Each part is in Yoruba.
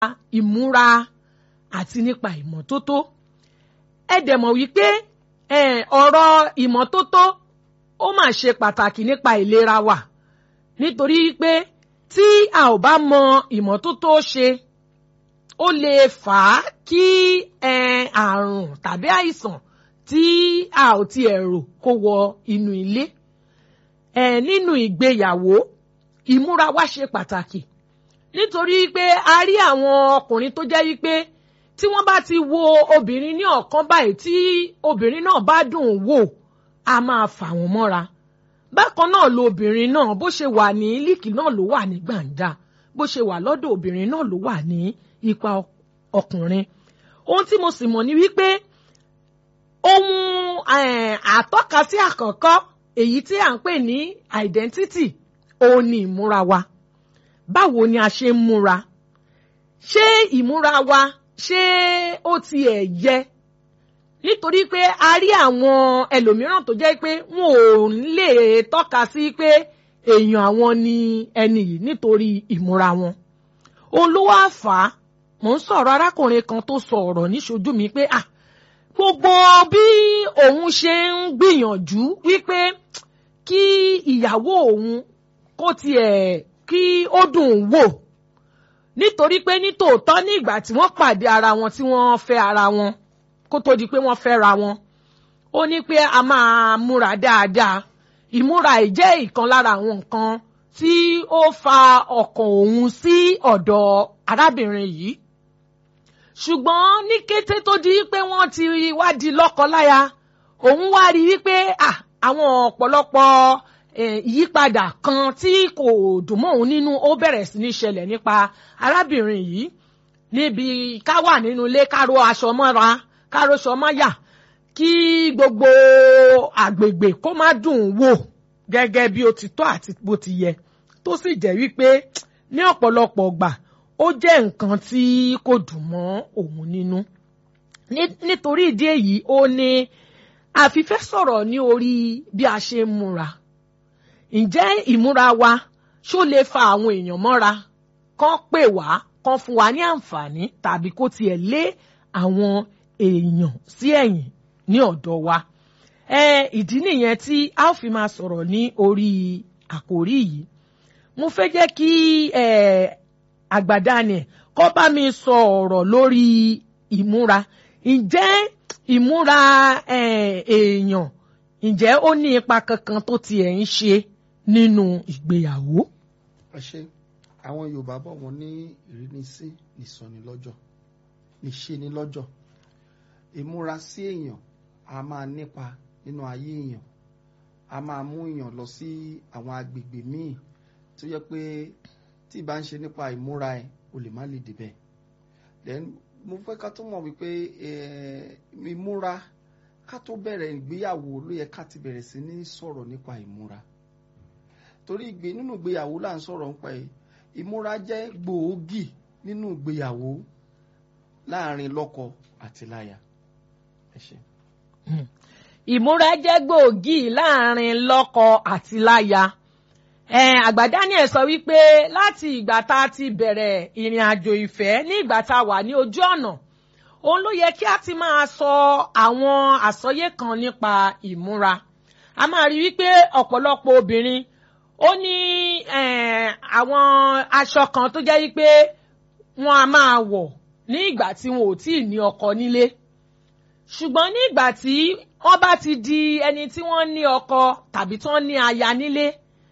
ìmúra àti nípa ìmọ́tótó ẹ dẹ̀ mọ̀ wípé ọ̀rọ̀ ìmọ́tótó ó mà ṣe pàtàkì nípa ìlera wa nítorí pé tí a ò bá mọ ìmọ́tótó ṣe ó lè fà á kí àrùn tàbí àìsàn tí a ò tiẹ̀ rò kó wọ inú ilé nínú ìgbéyàwó ìmúra wa ṣe pàtàkì nítorí pé a rí àwọn ọkùnrin tó jẹ́ wípé tí wọ́n bá ti wo obìnrin ní ọ̀kan báyìí tí obìnrin náà bá dùn wò a máa fà wọ́n mọ́ra bákan náà lo obìnrin náà bó ṣe wà ní líkì náà ló wà ní gbàǹjà bó ṣe wà lọ́dọ̀ obìnrin náà ló wà ní ipa ọkùnrin ohun tí mo sì mọ̀ ni wípé ohun àtọ́kasí àkọ́kọ́ èyí tí à ń pè ní identity òun ni ìmúra wa báwo ni a ṣe ń múra ṣé ìmúra wa ṣé ó tiẹ̀ yẹ nítorí pé a rí àwọn ẹlòmíràn tó jẹ́ pé wọn ò lè tọ́ka sí pé èèyàn àwọn ni ẹni yìí nítorí ìmúra wọn òun ló wá fà á mò ń sọ̀rọ̀ arákùnrin kan tó sọ ọ̀rọ̀ níṣojú mi pé ah gbogbo bí òun ṣe ń gbìyànjú wípé kí ìyàwó òun kó tiẹ̀ kí ó dùn wò nítorí pé nítòótọ́ ní ìgbà tí wọ́n pàdé ara wọn tí wọ́n fẹ́ ara wọn kó tó di pé wọ́n fẹ́ ra wọn ó ní pé a máa múra dáadáa ìmúra ìjẹ́ ìkan lára àwọn nǹkan tí ó fa ọkàn òun sí ọ̀dọ̀ arábìnrin yìí ṣùgbọ́n ní kété tó di pé wọ́n ti wá di lọ́kọláya òun wá rí wípé àwọn ọ̀pọ̀lọpọ̀ ìyípadà kan tí kò dùn mọ́ òun nínú ó bẹ̀rẹ̀ sí ní ṣẹlẹ̀ nípa arábìnrin yìí níbi ká wà nínú ilé ká ro aṣọ mọ́ra ká ro aṣọ mọ́yà kí gbogbo àgbègbè kó má dùn wò gẹ́gẹ́ bí ó ti tọ́ àti bó ti yẹ tó sì jẹ́ wípé ní ọ̀pọ̀lọpọ̀ gbà ó jẹ́ nǹkan tí kò dùn mọ́ òun nínú nítorí ìdí èyí ó ní àfifẹ́ sọ̀rọ̀ ní orí bí a ṣe ń múra ǹjẹ́ ìmúra wa ṣó lè fa àwọn èèyàn mọ́ra kán pè wá kán fún wa ní àǹfààní tàbí kó tiẹ̀ lé àwọn èèyàn sí ẹ̀yìn ní ọ̀dọ̀ wa ìdí nìyẹn tí a ó fi máa sọ̀rọ̀ ní orí àkòrí yìí mo fẹ́ jẹ́ kí àgbàdànì kó bá mi sọ ọ̀rọ̀ lórí ìmúra ǹjẹ́ ìmúra èèyàn ǹjẹ́ ó ní ipa kankan tó tiẹ̀ ń ṣe nínú ìgbéyàwó. ẹ ṣe àwọn yorùbá bọ̀ wọ́n ní ìrínisí nìsọnilọ́jọ̀ níṣeni lọ́jọ̀ ìmúra sí èèyàn a máa nípa nínú ayé èèyàn a máa mú èèyàn lọ sí àwọn agbègbè míì tó yẹ pé tí ì bá ń ṣe nípa ìmúra ẹ o lè má lè débẹ̀ then mo fẹ́ ká tó mọ̀ wípé ìmúra ká tó bẹ̀rẹ̀ ìgbéyàwó ló yẹ ká ti bẹ̀rẹ̀ sí ní sọ̀rọ̀ nípa ìmúra torí ìgbé nínú ìgbéyàwó là ń sọ̀rọ̀ nípa ẹ̀ ìmúra jẹ́ gbòógì nínú ìgbéyàwó láàrin lọ́kọ àti láya ẹ ṣé. ìmúra jẹ́ gbòógì láàrin lọ́kọ àti láya àgbà Daniel sọ wípé láti ìgbà tá a ti bẹ̀rẹ̀ ìrìn àjò ìfẹ́ ní ìgbà tá a wà ní ojú ọ̀nà òun ló yẹ kí a ti máa sọ àwọn àsọyé kan nípa ìmúra a máa rí wípé ọ̀pọ̀lọpọ̀ obìnrin ó ní àwọn aṣọ kan tó jẹ́ wípé wọ́n a máa wọ̀ ní ìgbà tí wọn ò tíì ní ọkọ nílé ṣùgbọ́n ní ìgbà tí wọ́n bá ti di ẹni tí wọ́n ní ọkọ tàbí tí wọ́n ní aya nílé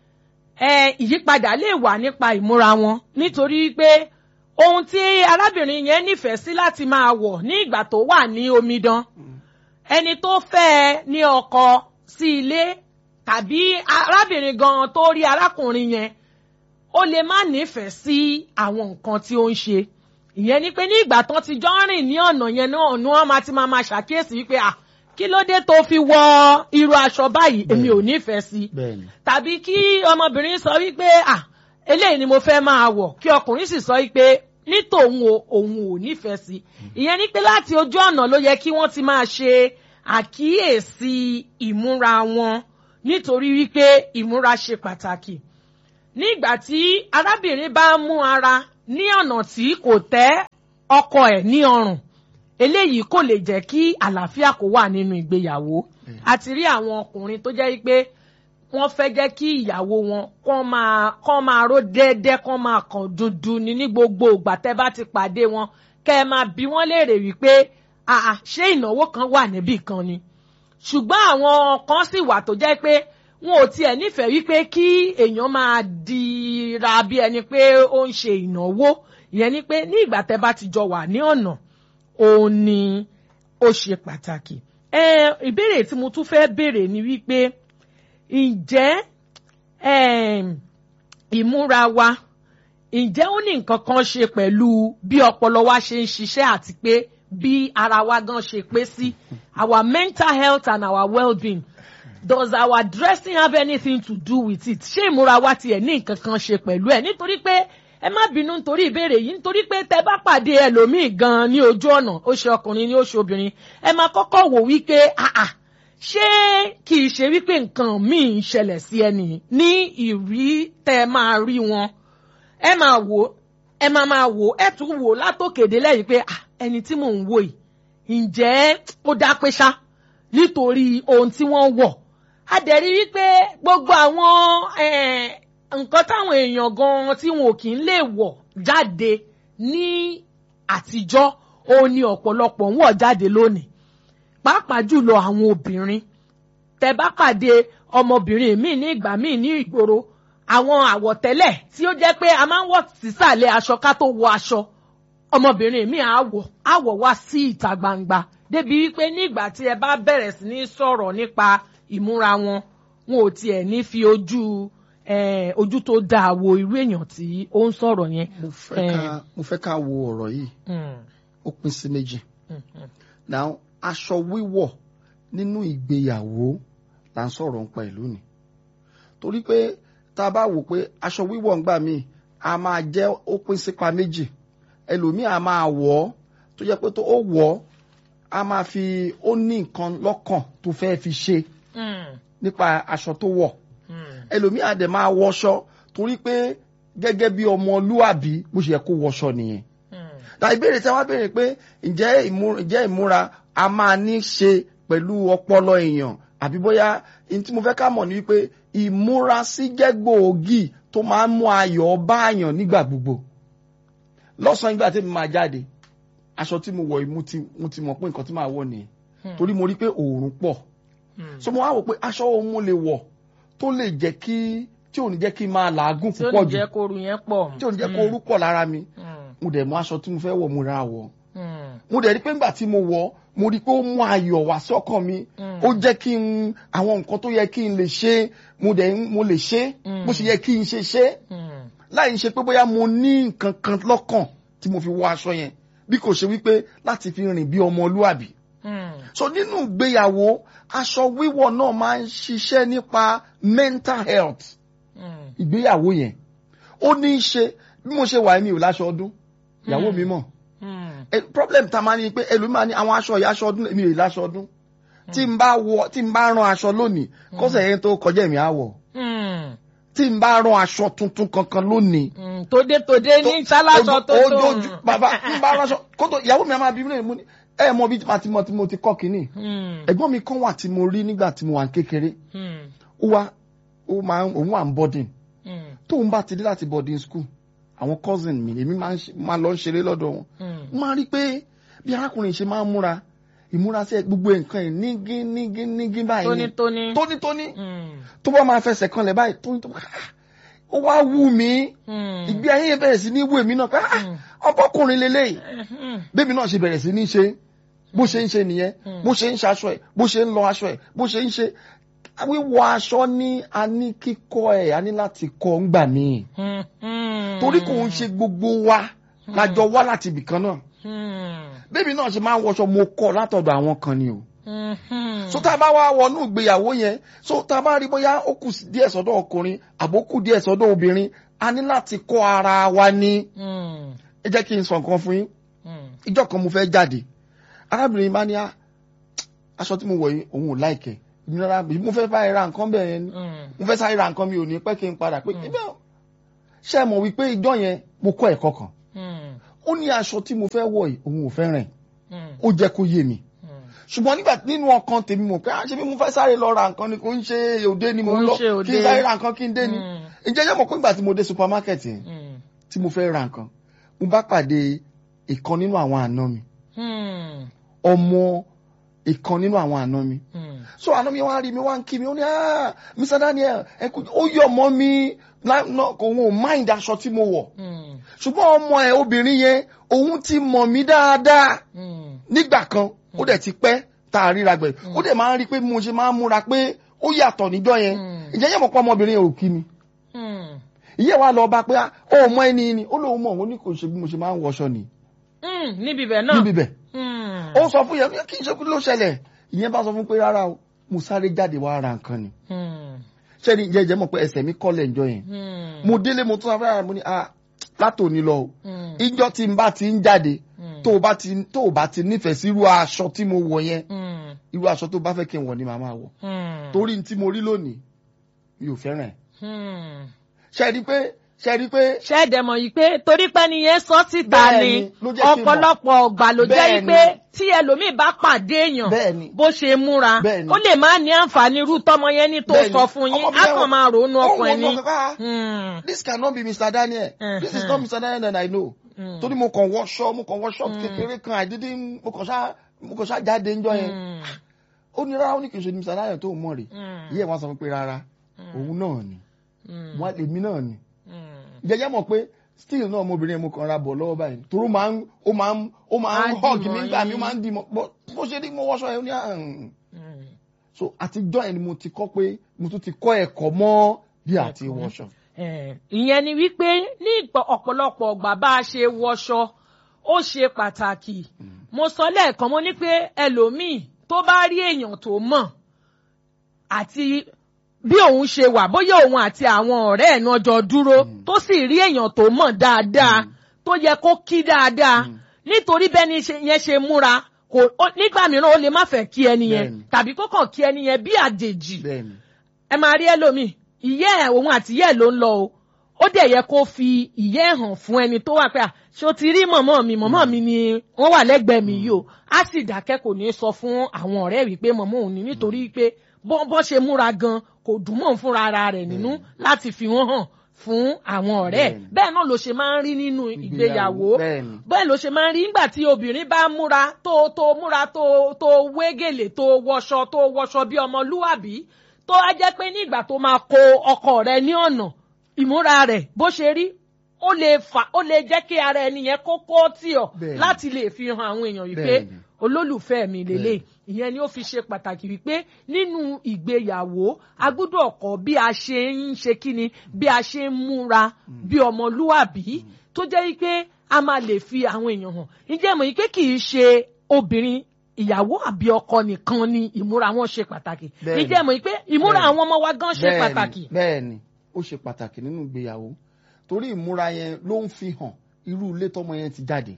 ìyípadà lè wà nípa ìmúra wọn nítorí pé ohun tí arábìnrin yẹn nífẹ̀ẹ́ sí láti máa wọ̀ ní ìgbà tó wà ní omidan ẹni tó fẹ́ ẹ ní ọkọ sí ilé tàbí arábìnrin gan tó rí arákùnrin yẹn ó lè má nífẹ̀ẹ́ sí àwọn nǹkan tí ó ń ṣe ìyẹn ni pé ní ìgbà tán ti jọ ń rìn ní ọ̀nà yẹn náà ni wọ́n máa ti máa máa ṣàkíyèsí wípé à kí ló dé tó fi wọ irú aṣọ báyìí èmi ò nífẹ̀ẹ́ sí tàbí kí ọmọbìnrin sọ wípé à eléyìí ni mo fẹ́ máa wọ̀ kí ọkùnrin sì sọ wípé ní tòun o òun ò nífẹ̀ẹ́ sí ìyẹn ni pé láti ojú ọ̀nà ló yẹ kí wọ́n ti máa ṣe àkíyèsí ìmúra wọn nítorí wípé ìmúra ṣe pàtàkì nígbà tí arábìnrin bá mú ara ní ọ̀nà tí kò tẹ́ ọkọ ẹ̀ ní ọrùn eléyìí kò lè jẹ́ kí àlàáfíà kó wà nínú ìgbéyàwó a ti rí àwọn ọkùnrin tó jẹ́ pé wọ́n fẹ́ jẹ́ kí ìyàwó wọn kán máa kán máa ró déédéé kán máa kàn dúdú ni ní gbogbo ìgbà tẹ́ bá ti pàdé wọn kẹ́ ẹ máa bi wọ́n léèrè wípé àà ṣé ìnáwó kan wà níbì kan ni ṣùgbọ́n àwọn kan sì wà tó jẹ́ pé wọn ò tiẹ̀ nífẹ̀ẹ́ wípé kí èèyàn máa dira bí ẹni pé ó ń ṣe ìnáwó ìyẹn ni pé ní ìgbà tẹ́ bá ti jọ wà ní ọ̀nà òun ni ó ṣe pàtàkì. ẹ ìbéèrè tí mo tún fẹ́ béèrè ni wípé ǹjẹ́ ìmúra wa ǹjẹ́ ó ní nǹkan kan ṣe pẹ̀lú bí ọpọlọ wa ṣe ń ṣiṣẹ́ àti pé bí ara wa gan ṣe pé sí our mental health and our well-being does our dressing have anything to do with it ṣé ìmúra wa tiẹ̀ ní nǹkan kan ṣe pẹ̀lú ẹ̀ nítorí pé ẹ má bínú nítorí ìbéèrè yìí nítorí pé tẹ bá pàdé ẹlòmíì gan ní ojú ọ̀nà ó ṣe ọkùnrin ní ó ṣe obìnrin ẹ máa kọ́kọ́ wò wípé àà ṣé kì í ṣe wípé nǹkan míì ń ṣẹlẹ̀ sí ẹni ní ìrí tẹ máa rí wọn ẹ máa wò ẹ máa máa wò ẹ tún wò látòkèdè lẹ́yìn pé ẹni tí mò ń wò yìí ǹjẹ́ ó dá pé ṣá nítorí ohun tí wọ́n wọ̀ a dẹ̀ rí wípé gbogbo àwọn nǹkan táwọn èèyàn gan tí wọn ò kì í lè wọ̀ jáde ní àtijọ́ òun ni ọ̀pọ̀lọpọ̀ ń wọ̀ jáde lónìí pàápàá jùlọ àwọn obìnrin tẹ bá pàdé ọmọbìnrin míì ní ìgbà míì ní ìgboro àwọn àwọ̀tẹ́lẹ̀ tí ó jẹ́ pé a máa ń wọ̀ sísàlẹ̀ aṣọ ká tó wọ aṣọ ọmọbìnrin míì àwọ̀ àwọ̀ wá sí ìta gbangba débi wípé ní ìgbà tí ẹ bá bẹ̀rẹ̀ sí ní sọ̀rọ̀ nípa ìmúra wọn wọn ò tiẹ̀ ní fi ojú ojú tó dáa wo irú èèyàn tí ó ń sọ̀rọ̀ yẹn. mo fẹ́ ká wo ọ̀rọ̀ yìí ó pín sí méjì now aṣọ wíwọ̀ nínú ìgbéyàwó là ń sọ̀rọ̀ nípa ìlú ni torí pé tá a bá wò pé aṣọ wíwọ̀ ńgbà míì a máa jẹ́ ó pín sípa méjì ẹlòmíì a máa wọ̀ ọ́ tó jẹ́ pé tó ó wọ̀ ọ́ a máa fi ó ní nǹkan lọ́kàn tó fẹ́ fi ṣe nípa aṣọ tó wọ̀ ẹlòmíì a dẹ̀ máa wọṣọ torí pé gẹ́gẹ́ bí ọmọlúàbí bó ṣe yẹ kó wọṣọ nìyẹn ta ìbéèrè tí wọ́n béèrè pé ǹjẹ́ ìmúra a máa ní ṣe pẹ̀lú ọpọlọ èèyàn àbí bóyá ní tí mo fẹ́ ká mọ̀ ní wípé ìmúrasí jẹ́ gbòógì tó máa ń mú ayọ̀ báàyàn nígbà gbogbo lọ́sàn-án ìgbà tí mo máa jáde aṣọ tí mo wọ̀ yìí mo ti mọ̀ pé nǹkan tí màá wọ̀ nìyẹn torí mo rí pé òórùn pọ̀ so mo wá wò pé aṣọ wo mo lè wọ̀ tó lè jẹ́ kí tí ò ní jẹ́ kí n máa làágùn púpọ̀ jù tí ò ní jẹ́ kó oru yẹn pọ̀ tí ò ní jẹ́ kó oru pọ̀ lára mi mo dẹ̀ mú aṣọ tí mo fẹ́ wọ̀ mo ra wọ̀ mo dẹ̀ rí pé nígbà tí mo wọ̀ mo rí pé ó mú ayọ̀ wá sọ́kàn mi ó jẹ́ kí n àwọn nǹkan tó yẹ kí n lè ṣe mo dẹ̀ mo lè ṣe bó ṣe yẹ kí n ṣe ṣe láì ṣe pé bóyá mo ní nǹkan kan lọ́kàn tí mo fi wọ aṣọ yẹn bí kò ṣe wípé láti fi rìn bí ọmọlúàbí so nínú ìgbéyàwó aṣọ wíwọ̀ náà máa ń ṣiṣẹ́ nípa mental health ìgbéyàwó yẹn ó ní í ṣe bí mo ṣe wà mí ò láṣọ ọdún ìyàwó mi mọ̀ problem ta máa ní pé ẹlòmíràn ní àwọn aṣọ ìyá aṣọ ọdún èmi ò láṣọ ọdún tí n bá wọ tí n bá rán aṣọ lónìí kọ́sẹ̀ yẹn tó kọjá èmi á wọ̀ tí n bá rán aṣọ tuntun kankan lónìí. tòde tòde ní sálásọ tó tó. ojú bàbá n bá rán aṣọ kótó ìyàwó mi máa bí mi lè mú ni ẹ mọ bí màá ti mọ tí mo ti kọ́ kínní. ẹ̀gbọ́n mi kan wà tí mo rí nígbà tí mo wà ní kékeré ó wá ó máa òun wà ń boarding tóun bá ti dé láti boarding school àwọn cousin mi èmi máa lọ ṣeré lọ́dọ̀ wọn máa rí pé bí arákùnrin ṣe máa ń múra ìmúra sí gbogbo nǹkan ẹ̀ nígí nígí nígí báyìí ni tónítóní tónítóní tó bá máa fẹsẹ̀ kanlẹ̀ báyìí tónítóní ó wá wù mí ìgbé ayé yẹn bẹ̀rẹ̀ sí ní wù èmi náà pé ọbọ̀kùnrin lélẹ́yìí bébí náà ṣe bẹ̀rẹ̀ sí ní ṣe bó ṣe ń ṣe nìyẹn bó ṣe ń ṣaṣọ ẹ̀ bó ṣe ń lọ aṣọ ẹ̀ bó ṣe ń ṣe wíwọ aṣọ ní a ní kíkọ́ ẹ̀ a ní láti kọ́ ńgbà míì torí kò ń ṣe gbogbo wa lájọ wá láti ibìkan náà bébí náà ṣe máa ń wọṣọ mo kọ́ látọ̀dọ̀ àwọn kan ni o so tá a bá wá wọnú ìgbéyàwó yẹn so tá a bá rí bóyá ó kù díẹ̀ sọ́dọ̀ ọkùnrin àbó kù díẹ̀ sọ́dọ̀ obìnrin a ní láti kọ́ ara wa ní ẹ jẹ́ kí n sọ nǹkan fún yín ìjọ́ kan mo fẹ́ jáde arábìnrin bá ní aṣọ tí mo wọ̀ yìí òun ò láìkẹ́ ìnira mo fẹ́ bá ra nǹkan bẹ́ẹ̀ yẹn ni mo fẹ́ sáré ra nǹkan mi ò ní pẹ́ kí n padà pé ibẹ̀ ṣe mọ̀ wípé ìjọ yẹn mo kọ́ ẹ̀kọ́ kan ó ní aṣọ tí mo fẹ́ wọ̀ yìí òun ò fẹ́ràn ẹ̀ Mm. ó jẹ́ kó yé mi Mm. ṣùgbọ́n nígbà nínú ọkàn tèmi mọ̀ pé àṣẹ bí mo fẹ́ sáré lọ ra nǹkan ni kò ń ṣe òde ni mo Kò ń ń lọ ṣe òde. kí n sáré ra nǹkan kí n dé ni Mm. ǹjẹ́ yẹ́ mọ̀ pé nígbà tí mo dé supermarket yẹn Mm. tí mo fẹ́ ra nǹkan mo bá pàdé ìkan nínú àwọn àna mi Mm. ọmọ ìkan nínú àwọn àna mi Mm. so àná mi wá rí mi wá ń kí mi ó ní ah Mr Daniel ẹ kú ó yọ ọmọ mi lá- ná- kò wọn ò mind aṣọ tí mo wọ̀ Mm. ṣùgbọ́n ọmọ ẹ̀ obìnrin yẹn òun ti mọ̀ mí dáadáa Mm. nígbà kan ó dẹ̀ ti pẹ́ tá a ríra gbẹ̀ ó dẹ̀ máa ń rí pé mo ṣe máa ń múra pé ó yàtọ̀ níjọ́ yẹn Mm. ìjẹ́ yẹn mọ̀ pé ọmọbìnrin yẹn ò kí mi Mm. ìyẹ́ wa lọ bá pé ah, ó mọ ẹni ni ó lóun mọ̀ ó ní kò ṣe bí mo ṣe máa ń wọṣọ ni Mm. níbi ibẹ̀ náà. níbi bẹ̀ Mm. ó sọ fún yẹn kí n ṣe kí ló ṣẹlẹ̀ ìyẹn bá sọ fún pé rárá o mo sáré jáde wá ra nǹkan ni Mm. ṣẹ́ni jẹ́jẹ́ mọ̀ pé ẹsẹ̀ mi kọ́lẹ̀ ìjọ yẹn Mm. mo délé mo tún afẹ́rẹ́ mo ní ah látòní lọ o Mm. ìjọ tí n bá ti ń jáde Mm. tó o bá ti tó o bá ti nífẹ̀ẹ́ sí irú aṣọ tí mo wọ̀ yẹn Mm. irú aṣọ tó bá fẹ́ kí n wọ̀ ni màá máa wọ̀ Mm. torí n tí mo rí lónìí mi ò fẹ́ràn ẹ̀ Mm. ṣe rí pé ṣe rí pé ṣé ẹ dẹ̀ mọ̀ yìí pé torí pé nìyẹn sọ síta Bẹ́ẹ̀ ni ni, ló jẹ́ kí n mọ̀. ọ̀pọ̀lọpọ̀ ọgbà ló jẹ́ Bẹ́ẹ̀ yìí pé ni. tí ẹlòmíì bá pàdé èèyàn Bẹ́ẹ̀ ni. bó ṣe múra Bẹ́ẹ̀ ni. ó lè má ní àǹfààní irú tọmọ yẹn ní tó Bẹ́ẹ̀ ni. sọ fún yín Ọmọ mi á yẹn kàn wò- máa ròónú ó ọkàn wò ẹni. lọ kaka, Mm. this cannot be Mr. Daniel this is Mhm. not Mr. Daniel that I know Mm. torí mo kàn wọṣọ mo kàn wọṣọ kékeré kan I didn't mo kàn ṣá mo kàn ṣá jáde ńjọ́ yẹn Mm. ó ní rárá ó ní kì í ṣe Mr. Daniel tó ń mọ̀ rè Mm. yíyẹ wọn sọ fún pé rárá òun náà ni Mm. wọn èmi náà ni Mm. jẹjẹ mọ̀ pé still náà ọmọbìnrin yẹn mo kàn ra bọ̀ lọ́wọ́ báyìí torí ó máa ń ó máa ń ó máa ń Á hug dìmọ̀ mi nígbà mi ó yín. máa ń dìmọ̀ bó bó ṣe ní mo wọṣọ yẹn ó ní àhùn Mm. so àtijọ́ yẹn ni mo ti kọ́ pé mo tún ti kọ́ ẹ̀kọ́ mọ́ bí àti wọṣọ. Eh, ìyẹn ni wípé ní ìpọ- ọ̀pọ̀lọpọ̀ ọgbà bá a ṣe wọṣọ ó ṣe pàtàkì mo sọ lẹ́ẹ̀kan mo ní pé ẹlòmíì tó bá rí èèyàn tó mọ̀ àti bí òun ṣe wà bóyá òun àti àwọn ọ̀rẹ́ ẹ̀ náà jọ dúró tó sì rí èèyàn tó mọ̀ dáadáa tó yẹ kó kí dáadáa nítorí bẹ́ni ṣe- yẹn ṣe múra kò ó- nígbà mìíràn ó lè má fẹ́ kí ẹni yẹn Bẹ́ẹ̀ni. tàbí kó kàn kí ẹni yẹn bí àjèjì bẹ́ẹ̀ni ẹ máa rí ẹlòmíì ìyẹ́ ẹ̀ òun àti ìyẹ́ ẹ̀ ló ń lọ o ó dẹ̀ yẹ kó fi ìyẹ́ ẹ̀ hàn fún ẹni tó wà pé à ṣé o ti rí mọ̀mọ́ mi mọ̀mọ́ mi ni wọ́n wà lẹ́gbẹ̀ẹ́ mi yìí o á sì dákẹ́ kò ní sọ fún àwọn ọ̀rẹ́ wípé mọ̀mọ́ òun ni nítorí pé bọ́ bọ́ ṣe múra gan kò dùn mọ́ òun fúnra ara rẹ̀ nínú láti fi wọ́n hàn fún àwọn ọ̀rẹ́ ẹ̀ Bẹ́ẹ̀ni. bẹ́ẹ̀ náà ló ṣe máa ń rí nínú ìgbéyàwó bẹ́ẹ̀ni bẹ́ẹ̀ ló ṣe máa ń rí nígbà tí obìnrin bá múra tó tó múra tó tó wégèlè tó wọṣọ tó wọṣọ bí ọmọlúwàbí tó á jẹ́ pé ní ìgbà tó máa kó ọkọ rẹ̀ ní ọ̀nà ìmúra rẹ̀ bó ṣe rí ó lè fà ó lè jẹ́ kí ara ẹni yẹn kó kó tì ọ́ Bẹ́ẹ̀ni. láti lè fi hàn àwọn èèyàn wípé Bẹ́ẹ̀ni. olólùfẹ́ mi lélẹ̀ ìyẹn ni ó fi ṣe pàtàkì wípé nínú ìgbéyàwó a gbọ́dọ̀ kọ́ bí a ṣe ń ṣe kíni bí a ṣe ń múra bí ọmọlúwàbí tó jẹ́ wípé a máa lè fi àwọn èèyàn hàn ǹjẹ́ mọ̀ wípé kì í ṣe obìnrin ìyàwó àbí ọkọ nìkan ni ìmúra wọn ṣe pàtàkì Bẹ́ẹ̀ni. ǹjẹ́ mọ̀ wípé ìmúra Bẹ́ẹ̀ni. àwọn ọmọ wa gan ṣe Bẹ́ẹ̀ni, pàtàkì. bẹ́ẹ̀ni ó ṣe pàtàkì nínú ìgbéyàwó torí ìmúra yẹn ló ń fi hàn irú ilé tọmọ yẹn ti jáde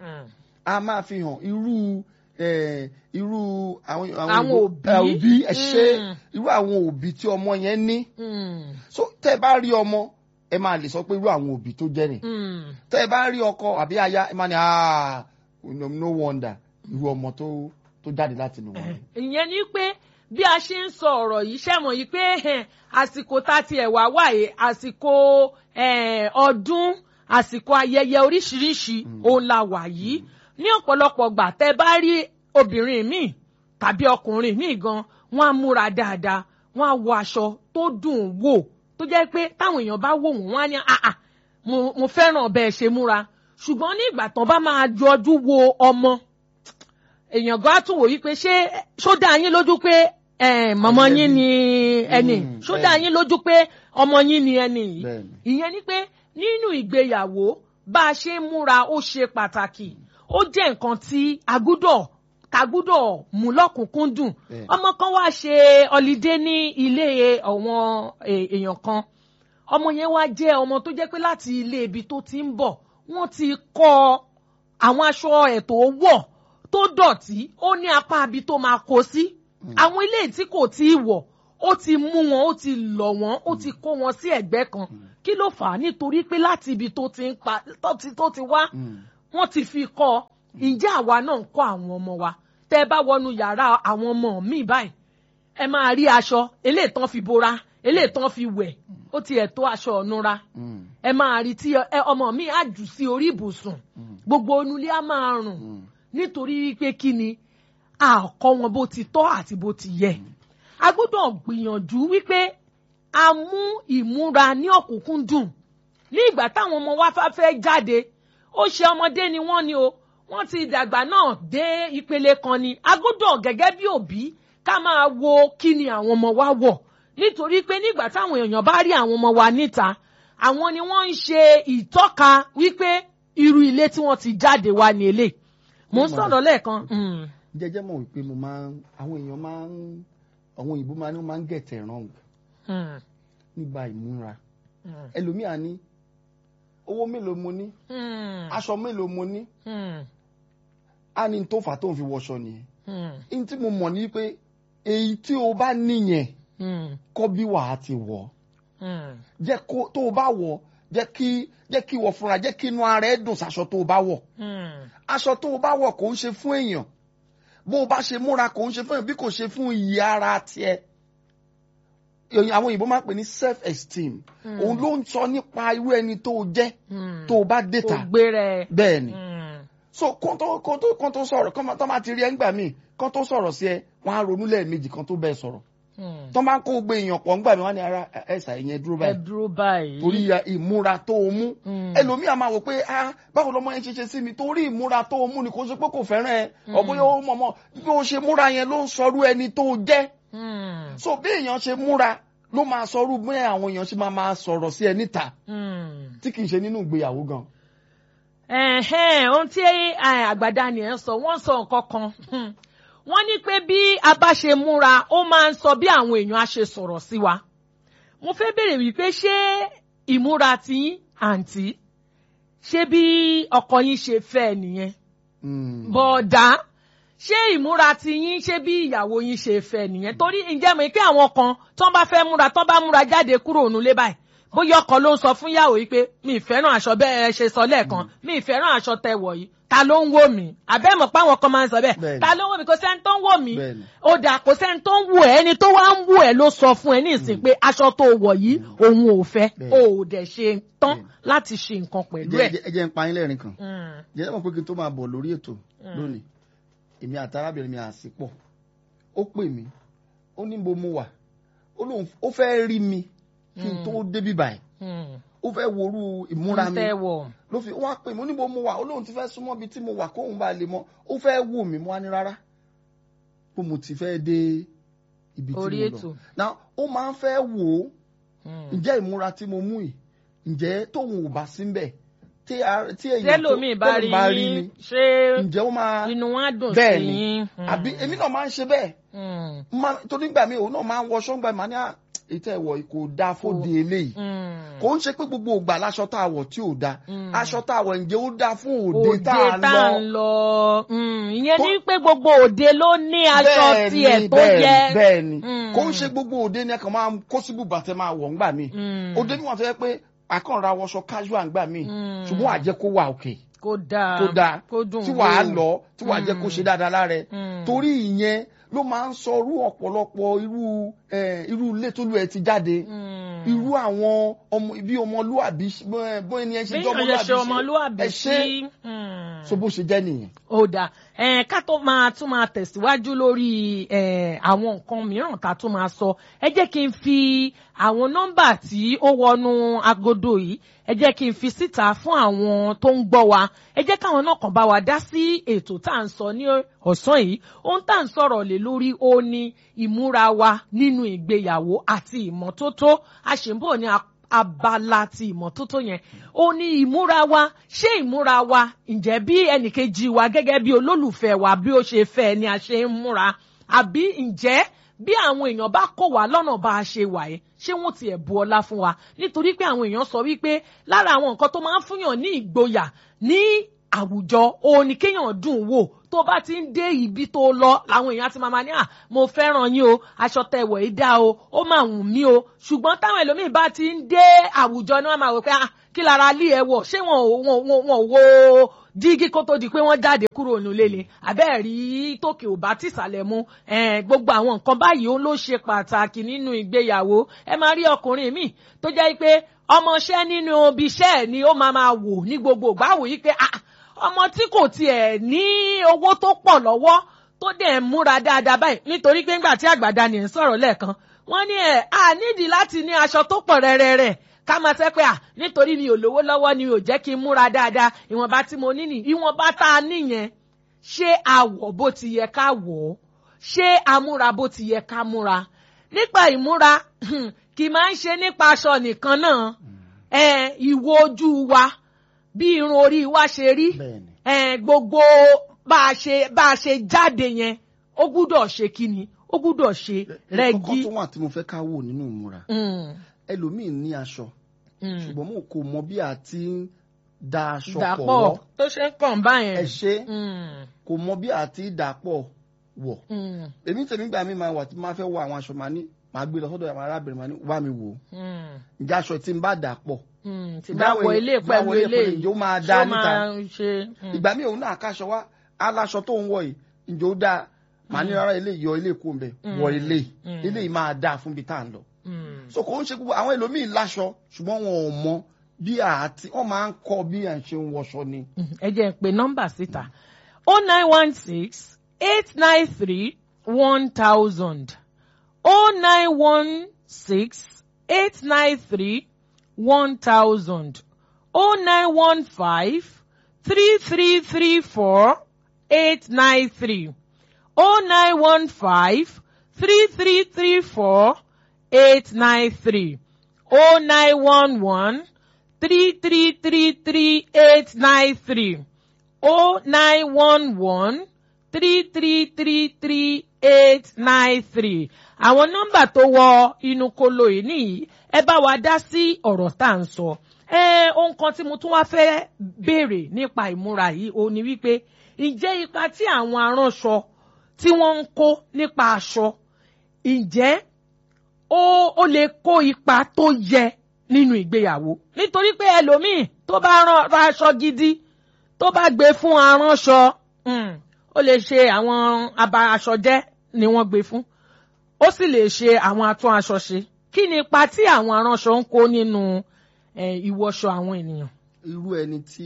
a máa fi hàn irú eh, irú àwọn Àwọn òyìnbó- òbí. eh, òbí ẹ ṣe Mm. irú àwọn òbí tí ọmọ yẹn ní Mm, so tẹ́ ẹ bá rí ọmọ ẹ máa lè sọ pé irú àwọn òbí tó jẹ́ nì mm, tẹ́ ẹ bá rí ọkọ àbí aya ẹ máa ní ah no no wonder irú ọmọ tó tó jáde láti nù wọn. ìyẹn ni pé bí a ṣe ń sọ ọ̀rọ̀ yìí ṣẹ̀mọ̀ yìí pé ẹ̀hẹ̀n, àsìkò tá a tiẹ̀ wá wáyé àsìkò eh, ọdún àsìkò ayẹyẹ oríṣiríṣi òun la wà yìí ní ọ̀pọ̀lọpọ̀ gbà tẹ́ bá rí obìnrin míì tàbí ọkùnrin míì gan wọ́n á múra dáadáa wọ́n á wọ aṣọ tó dùn wò tó jẹ́ pé táwọn èèyàn bá wò wọ́n wọ́n á ní àà mo mo fẹ́ràn bẹ́ẹ̀ ṣe múra ṣùgbọ́n ní ìgbà tán bá máa yọjú wo ọmọ èèyàn gan á tún wò wípé ṣé ṣó dá yín lójú pé eh, mọ̀mọ́ Ẹni yín ni ẹni Mm, ṣó dá bẹ́ẹ̀ni. yín lójú pé ọmọ yín ni ẹni yìí Bẹ́ẹ̀ni. ìyẹn ni pé nínú ìgbéyàwó bá a ṣe ń múra ó ṣe pàtàkì ó jẹ́ nǹkan tí a gbúdọ̀ ká gbúdọ̀ mú lọ́kùnkúndùn Bẹ́ẹ̀ni. ọmọ kan wá ṣe ọlídé ní ilé àwọn eh, èèyàn kan ọmọ yẹn wá jẹ́ ọmọ tó jẹ́ pé láti ilé ibi tó ti ń bọ̀ wọ́n ti kọ́ àwọn aṣọ ẹ̀ tó wọ̀ tó dọ̀tí ó ní apá ibi tó máa kó sí àwọn ilé tí kò tí ì wọ̀ ó ti mú wọn ó ti lọ̀ wọ́n ó ti kó wọn sí ẹ̀gbẹ́ kan kí ló fà á nítorí pé láti ibi tó ti ń pa tó ti tó ti wá Mm. wọ́n ti fi kọ́ ọ ǹjẹ́ àwa náà ń kọ́ àwọn ọmọ wa tẹ́ ẹ bá wọnú yàrá àwọn ọmọ mi báyìí ẹ máa rí aṣọ eléyìí tán fi bora eléyìí tán fi wẹ̀ ó tiẹ̀ tó aṣọ ọ̀nura Mm. ẹ máa rí tí ẹ- ọmọ mi á jù sí orí ibùsùn gbogbo onulé á máa rùn Mm. nítorí wípé kí ni a kọ́ wọn bó ti tọ́ àti bó ti yẹ a gbọ́dọ̀ gbìyànjú wípé a mú ìmúra ní ọ̀kúnkúndùn ní ìgbà táwọn ọmọ wa fá fẹ́ jáde ó ṣe ọmọdé ni wọ́n ni o wọ́n ti dàgbà náà dé ìpele kan ni a gbọ́dọ̀ gẹ́gẹ́ bí òbí ká máa wo kí ni àwọn ọmọ wa wọ̀ nítorí pé nígbà táwọn èèyàn bá rí àwọn ọmọ wa níta àwọn ni wọ́n ń ṣe ìtọ́ka wípé irú ilé tí wọ́n ti jáde wá ní eléyìí mo ń sọ̀rọ̀ lẹ́ẹ̀kan. mm, jẹjẹ mọ̀ wípé mo máa ń àwọn èèyàn máa ń àwọn òyìnbó máa ń wọ́n máa ń get it wrong mm, nígbà ìmúra mm, ẹlòmíà ní owó mélòó mo ní mm, aṣọ mélòó mo ní mm, á ní tó fà tó ń fi wọṣọ nìyẹn mm, ní tí mo mọ̀ ní pé èyí tí o bá níyẹn mm, kọ́ bí wàá ti wọ̀ mm, jẹ́ kó tó o bá wọ̀ jẹ́ kí jẹ́ kí wọ̀ fúnra jẹ́ kí inú ara ẹ̀ dùn sáṣọ tó o bá wọ̀ mm. aṣọ tó o bá wọ̀ kò ń ṣe fún èèyàn bó o bá ṣe múra kò ń ṣe fún èèyàn bí kò ṣe fún iyì ara tiẹ̀ Èyí- àwọn òyìnbó máa ń pè ní self esteem òun ló ń sọ nípa irú ẹni tó o jẹ́ Mm. tó o bá dé kò ta gbé rẹ. bẹ́ẹ̀ ni Mm, so kó tó kó tó kó tó sọ̀rọ̀ kó tó máa ti rí ẹ ńgbà míì kó tó sọ̀rọ̀ sí ẹ wọ́n á ronú lẹ́ẹ̀mejì kan tó bẹ́ẹ̀ sọ̀rọ̀ mm. tó máa ń kó gbé èèyàn pọ̀ ńgbà míì wọ́n á ní ara ẹ̀sà ìyẹn dúró ẹ báyìí dúró báyìí. torí ìmúra tó o mú Mm. ẹlòmíà máa wò pé ah báwo lọmọ yẹn ṣe ṣe sí mi torí ìmúra tó o mú ni kò ṣe pé kò fẹ́ràn ẹ ọ̀bọ̀yọ̀ ó mọ̀mọ́ bí o ṣe múra yẹn ló ń sọrú ẹni tó o jẹ́ Mm, so bí èèyàn ṣe múra ló máa sọrú bí àwọn èèyàn ṣe máa máa sọ̀rọ̀ sí ẹ níta mm. tí kì í ṣe nínú ìgbéyàwó gan. Ẹ̀hẹ́n, ohun tí eh, àgbàdá nìyẹn sọ wọ́n sọ nǹkan kan Hmm. wọ́n ní pé bí a bá ṣe múra ó máa ń sọ bí àwọn èèyàn á ṣe sọ̀rọ̀ sí wa mo fẹ́ béèrè wípé ṣé ìmúra tiyín àǹtí ṣé bí ọkọ yín ṣe fẹ́ ẹ nìyẹn Mm. bọ̀dá ṣé ìmúra tiyín ṣé bí ìyàwó yín ṣe fẹ́ nìyẹn torí ǹjẹ́ mọ̀ pé àwọn kan tó ń bá fẹ́ múra tó ń bá múra jáde kúrò nílé báyìí bóyá ọkọ ló ń sọ fún ìyàwó yìí pé mi ì fẹ́ràn aṣọ bẹ́ẹ̀ ẹ ṣe sọ lẹ́ẹ̀kan mi ì fẹ́ràn aṣọ tẹ wọ̀ yìí ta ló ń wò mí àbẹ́mọ̀ pé àwọn kan máa ń sọ bẹ́ẹ̀ Bẹ́ẹ̀ni. ta ló ń wò mí kò sẹ́ni tó ń wò mí Bẹ́ẹ̀ni. ó dà kò sẹ́ni tó ń wò ẹ́ ẹni tó wá ń wò ẹ́ ló sọ fún ẹ ní ìsìn pé aṣọ tó wọ̀ yìí òun ò fẹ́ Bẹ́ẹ̀ni. o ò dẹ̀ ṣe tán Bẹ́ẹ̀ni. láti ṣe nǹkan pẹ̀lú Jẹ́- ẹ̀. jẹ́- ẹ jẹ́ ń pa yín lẹ́rìn kan Mm, jẹ́ mọ̀ pé kí n tó máa bọ̀ lórí ètò lónìí èmi àti arábìnrin mi àsìpọ̀ ó pè mí ó ní bo mo wà ó lóun ó fẹ́ rí mi kí n tó débí báyìí mm. ó fẹ́ worú ìmúra mi Ń fẹ́ wọ̀. ló fi wá pè mí ó ní bo mo wà ó lóun ti fẹ́ súnmọ́ ibi tí mo wà kóun bá lè mọ ó fẹ́ wò mí mo wá ní rárá bó mo ti fẹ́ dé ibi tí Orí mo ètò. lọ náà ó máa ń fẹ́ wò ó Mm. ǹjẹ́ ìmúra tí mo mú yìí ǹjẹ́ tóun ò bá sí ń bẹ̀ tí a- tí èèyàn tó- tẹlomi bá rí tẹ́lòmíì yín mi ṣé ǹjẹ́ ó máa inú wọn á dùn bẹ́ẹ̀ sí ni yín. Mm. àbí èmi náà máa ń ṣe bẹ́ẹ̀ Mm. Má- torí gbà mí òun náà máa ń wọṣọ ńgbà mí ní à ètò ẹ̀wọ̀ kò dáa fóde eléyìí Mm. kò ń ṣe pé gbogbo ògbà láṣọ tá a wọ̀ tí ò dáa Mm. aṣọ tá a wọ̀ ǹjẹ́ ó dáa fún òde òde tá a tá à ń lọ lọ Mm. ìyẹn Tó- ní pé gbogbo òde ló ní aṣọ Bẹ́ẹ̀ ni, tiẹ̀ tó bẹ́ẹ̀ ni, yẹ. bẹ́ẹ̀ ni Mm. kò ń ṣe gbogbo òde ni ẹ kàn máa kó síbù bàtẹ́ máa wọ̀ ńgbà mí Mm. òde mi wà tó yẹ pé àkànra wọṣọ casual ńgbà mí Mm. ṣùgbọ́n àjẹ́ kó wà òkè kó dáa kó dáa kó dùn tí wàá wò. lọ tí wàá jẹ́ kó ṣe dáadáa lára ẹ Mm. torí ìyẹn ló máa ń sọ irú ọ̀pọ̀lọpọ̀ irú eh, irú ilé tó lù ẹ ti jáde Mm. irú àwọn ọmọ bí ọmọlúàbí ṣe- bó ẹni ẹ ṣe bí jẹ́ èèyàn ṣe ọmọlúwàbí ẹ ṣe sí. Mm. so bó ṣe jẹ́ nìyẹn. ó dáa ẹ̀ẹ́n ká tó máa tún máa tẹ̀síwájú lórí ẹ̀ẹ́n àwọn nǹkan mìíràn tá a tún máa sọ ẹ jẹ́ kí n fi àwọn nọ́mbà tí ó wọnú agodo yìí ẹ jẹ́ kí n fi síta fún àwọn tó ń gbọ́ wa ẹ jẹ́ káwọn náà kàn bá wa dá sí ètò tá à ń sọ ní ọ̀sán yìí ohun tá à ń sọ̀rọ̀ lé lórí ó ní ìmúra wa nínú ìgbéyàwó àti ìmọ́tótó a ṣì ń bọ̀ ní a- abala ti ìmọ́tótó yẹn ó ní ìmúra wa ṣé ìmúra wa ǹjẹ́ bí ẹnìkejì wa gẹ́gẹ́ bí olólùfẹ́ wa bí ó ṣe fẹ́ ni a ṣe ń múra àbí ǹjẹ́ bí àwọn èèyàn bá kó wa lọ́nà bá a ṣe wà yẹn ṣé wọ́n tiẹ̀ bu ọlá fún wa nítorí pé àwọn èèyàn sọ wípé lára àwọn nǹkan tó máa ń fúnyàn ní ìgboyà ní àwùjọ òun ni kéèyàn dùn wò tó bá ti ń dé ibi tó lọ làwọn èèyàn ti máa ma ní à mo fẹ́ràn yín o aṣọ tẹ̀wọ̀ yìí dá o ó máa wù mí o ṣùgbọ́n táwọn ẹlòmíín bá ti ń dé àwùjọ ni wọ́n máa wò pé ah kí lára lé ẹ wọ̀ ṣé wọn ò wọn ò wọn ò wo jígí kó tó di pé wọ́n jáde kúrò nílé ni àbẹ́ẹ̀ rí tòkè ò bá tìsàlẹ̀ mu eh, gbogbo àwọn nǹkan báyìí ó ló ṣe pàtàkì nínú ìgbéyàwó ẹ máa rí ọkùnrin míì tó jẹ́ pé ọmọọṣẹ́ nínú ibi iṣẹ́ ẹ̀ ni ó máa máa wò ní gbogbo ìgbà wò yí pé ah ọmọ tí kò tiẹ̀ ní owó tó pọ̀ lọ́wọ́ tó dẹ̀ ń múra dáadáa báyìí nítorí pé ńgbà tí àgbàdá ni ẹ̀ ń sọ̀rọ̀ lẹ́ẹ̀kan wọ́n ní ẹ̀ a nídìí láti ní aṣọ tó pọ̀ rẹ́rẹ́rẹ́ ká máa sẹ́ pé à nítorí mi ò lówó lọ́wọ́ ni ò jẹ́ kí n múra dáadáa ìwọ̀nba tí mo ní nì ìwọ̀nba tá a níyẹn ṣé a wọ̀ bó ti yẹ ká wọ̀ ọ́ ṣé a múra bó ti yẹ ká múra nípa ìmúra kì máa ń ṣe nípa aṣọ nìkan náà ẹ ìwo ojú wa bí irun orí wa ṣe rí bẹ́ẹ̀ni ẹ gbogbo bá a ṣe bá a ṣe jáde yẹn ó gbúdọ̀ ṣe kíni ó gbúdọ̀ ṣe rẹ́gí. kọ́kọ́ tó wà tí mo fẹ́ ká wò nínú ìmúra Mm, ẹlòmíì ní aṣọ mm. ṣùgbọ́n mo kò mọ bí a ti ń da aṣọ pọ̀ dàpọ̀ wọ̀ tó ṣe ń kàn báyẹn. ẹ ṣe Mm, kò mọ bí a ti dà pọ̀ wọ̀ mm, èmi tèmi gbà mí máa wà tí máa fẹ́ wọ àwọn aṣọ màá ní màá gbé lọ sọ́dọ̀ àwọn arábìnrin màá ní wá mi wò ó mm, ǹjẹ́ aṣọ tí ń bá dà pọ̀ mm. tí bá wọ ilé tí bá pẹ̀lú wọ ilé ilé pẹ̀lú ìjọ máa dá ṣó níta máa ṣe. mm. ìgbà míì òun náà káṣọ wá aláṣọ tó ń wọ yìí ǹjẹ́ ó dáa màá ní rárá ilé yọ ilé kó ń bẹ wọ ilé Mm. ilé yìí máa dáa fún bí tá à ń lọ Mm. so kò ń ṣe gbogbo àwọn ẹlòmíì láṣọ ṣùgbọ́n wọn ò mọ bí àti wọ́n máa ń kọ́ bí à ń ṣe ń wọṣọ ni. Mm, ẹ jẹ́ n pe nọ́mbà síta o nine one six eight nine three one thousand o nine one six eight nine three one thousand o nine one five three three three four eight nine three o nine one five three three three four eight nine three o nine one one three three three three eight nine three o nine one one three three three three eight nine three àwọn nọ́mbà tó wọ inú kolo yìí nìyí ẹ bá wa dá sí ọ̀rọ̀ tá à ń sọ ẹ ohun kan tí mo tún wá fẹ́ béèrè nípa ìmúra yìí ó ní wípé ǹjẹ́ ipa tí àwọn aránṣọ tí wọ́n ń kó nípa aṣọ ǹjẹ́ ó ó lè kó ipa tó yẹ nínú ìgbéyàwó nítorí pé ẹlòmíì tó bá rán ra aṣọ gidi tó bá gbé fún aránṣọ mm, ó lè ṣe àwọn aba aṣọ jẹ́ ni wọ́n gbé fún ó sì lè ṣe àwọn atún aṣọ ṣe kí ni ipa tí àwọn aránṣọ ń kó nínú eh, ìwọṣọ àwọn ènìyàn. irú ẹni tí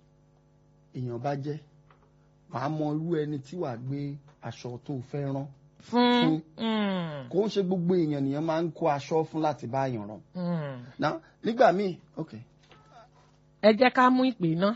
èèyàn bá jẹ́ wàá mọ irú ẹni tí wàá gbé aṣọ tó fẹ́ rán fún mm, kò ń ṣe gbogbo èèyàn nìyẹn máa ń kó aṣọ fún láti bá èèyàn rán mm. Now, nígbà míì ok ẹ jẹ́ ká mú ìpè náà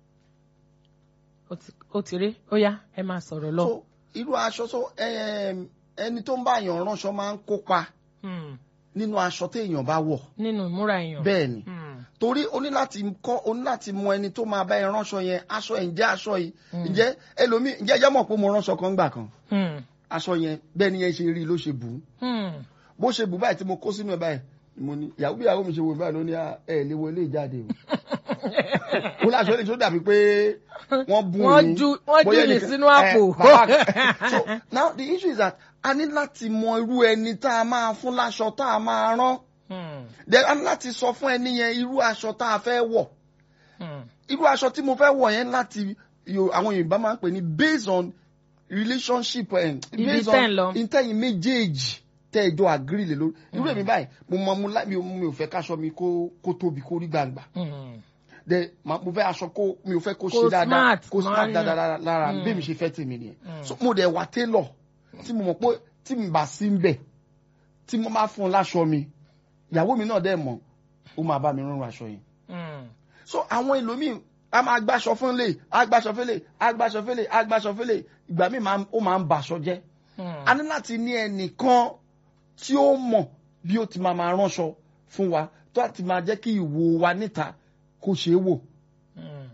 Ó ti- ó ti rí ó yá ẹ máa sọ̀rọ̀ lọ. so irú aṣọ so em, ẹni tó ń bá èèyàn ránṣọ máa ń kópa Mm, nínú aṣọ téèyàn bá wọ̀ nínú ìmúra èèyàn. bẹ́ẹ̀ ni Mm, torí o ní láti kọ́ o ní láti mọ ẹni tó máa bá ẹ ránṣọ yẹn aṣọ ẹ̀ ǹjẹ́ aṣọ yìí Mm. ǹjẹ́ ẹlòmíì ǹjẹ́ ẹjẹ́ mọ̀ pé mo ránṣọ kan gbà kan mm, aṣọ yẹn bẹ́ẹ̀ ni yẹn ṣe rí i ló ṣe bù ú mm. bó ṣe bù báyìí tí mo kó sínú ẹ̀ báyìí mo ní ìyàwó bí ìyàwó mi ṣe wò báyìí ló ní "Ah, ẹ lè wo ilé ìjáde o ó láṣọ lè tó dàbí pé wọ́n bù Wọ́n ní ju- wọ́n bóyá jù ní ẹnìkan- sínú ẹ, àpò. bàbá- so now the issue is that a ní láti mọ irú ẹni tá a máa fún láṣọ tá a máa rán Mm, then a ní láti sọ fún ẹni yẹn irú aṣọ tá a fẹ́ wọ̀ mm, irú aṣọ tí mo fẹ́ wọ̀ yẹn láti yo- àwọn Yorùbá máa ń pè ní based on relationship eh, Ibi based tẹ́ ń on lọ. intẹ́yìn méjèèjì tẹ́ ẹ jọ agree lé lórí irú èmi báyìí mo mọ mo láì mi ò mi ò fẹ́ káṣọ mi kó kó tóbi kó rí gbangba mm. de ma mo fẹ́ aṣọ kó mi ò fẹ́ kó Kó ṣe dáadáa smart, kó smart máa ń dáadáa lára- lára Mm. bí mi ṣe fẹ́ tèmi nìyẹn Mm. so mo dẹ̀ wà tailor tí mo mọ̀ pé tí mi bá sí ń bẹ̀ tí mo máa fún un láṣọ mi ìyàwó mi náà dẹ̀ mọ̀ ó máa bá mi rán aṣọ yẹn Mm. so àwọn ẹlòmíì a máa gbàṣọ fún lè agbàṣọ fẹlẹ agbàṣọ fẹlẹ agbàṣọ fẹlẹ ìgbà míì máa ń- ó máa ń bàṣọ jẹ́ Mm. a ní láti ní ẹnìkan tí ó mọ̀ bí ó ti máa máa ránṣọ fún wa tó àti máa jẹ́ kí ìwò wa níta kó ṣeé wò. Mm.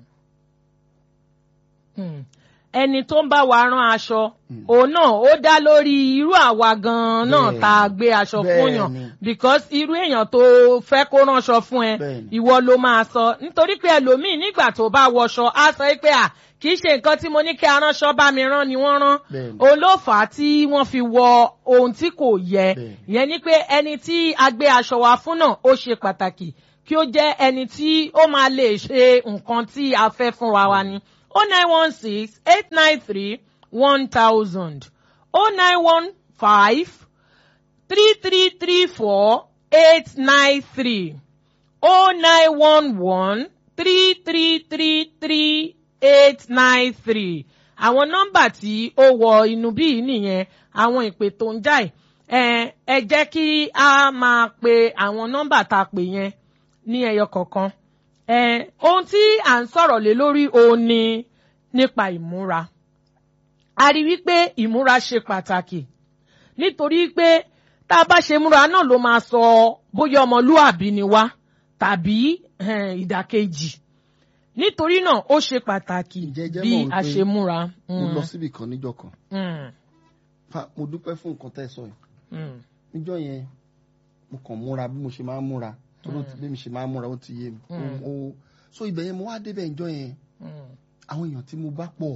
Mm. ẹni tó ń bá wa rán aṣọ òun náà ó dá lórí irú àwa gan-an náà Bẹ́ẹ̀ni. tá a gbé aṣọ fún yàn Bẹ́ẹ̀ni. because irú èèyàn tó fẹ́ kó ránṣọ fún ẹ Bẹ́ẹ̀ni. ìwọ ló máa sọ nítorí pé ẹlòmíì nígbà tó bá wọṣọ á sọ pé à kì í ṣe nǹkan tí mo ní kí aránṣọ bá mi rán ni wọ́n rán Bẹ́ẹ̀ni. òun ló fà á tí wọ́n fi wọ ohun tí kò yẹ Bẹ́ẹ̀ni. ìyẹn ni pé ẹni tí a gbé aṣọ wa fún náà ó ṣe pàtàkì kí ó jẹ́ ẹni tí ó máa lè ṣe nǹkan tí a fẹ́ fúnra wa ni oh nine one six eight nine three one thousand oh nine one five three three three four eight nine three oh nine one one three three three three eight nine three àwọn nọ́mbà tí ó wọ inú bíi nìyẹn àwọn ìpè tó ń jáì ẹ ẹ jẹ́ kí a máa pe àwọn nọ́mbà tá a pè yẹn ní ẹyọ kọ̀ọ̀kan ẹ ohun tí à ń sọ̀rọ̀ lé lórí òun ni nípa ìmúra a rí wípé ìmúra ṣe pàtàkì nítorí pé tá a bá ṣe múra náà ló máa sọ bóyá ọmọlúàbí ni wá tàbí eh, ìdàkejì nítorí náà ó ṣe pàtàkì Ǹjẹ́ ẹ jẹ́ bí mọ̀ a wípé ṣe múra. mo Mm, lọ síbì kan níjọ́ kan mm, Fa- mo dúpẹ́ fún nǹkan tẹ́ ẹ sọ yìí mm, níjọ́ yẹn mo kàn múra bí mo ṣe máa ń múra tó ló ti bí mi ṣe máa ń múra ó ti yé mi Mm. Ó- ó- so ibẹ̀ yẹn mo wá débẹ̀ níjọ́ yẹn mm, àwọn èèyàn tí mo bá pọ̀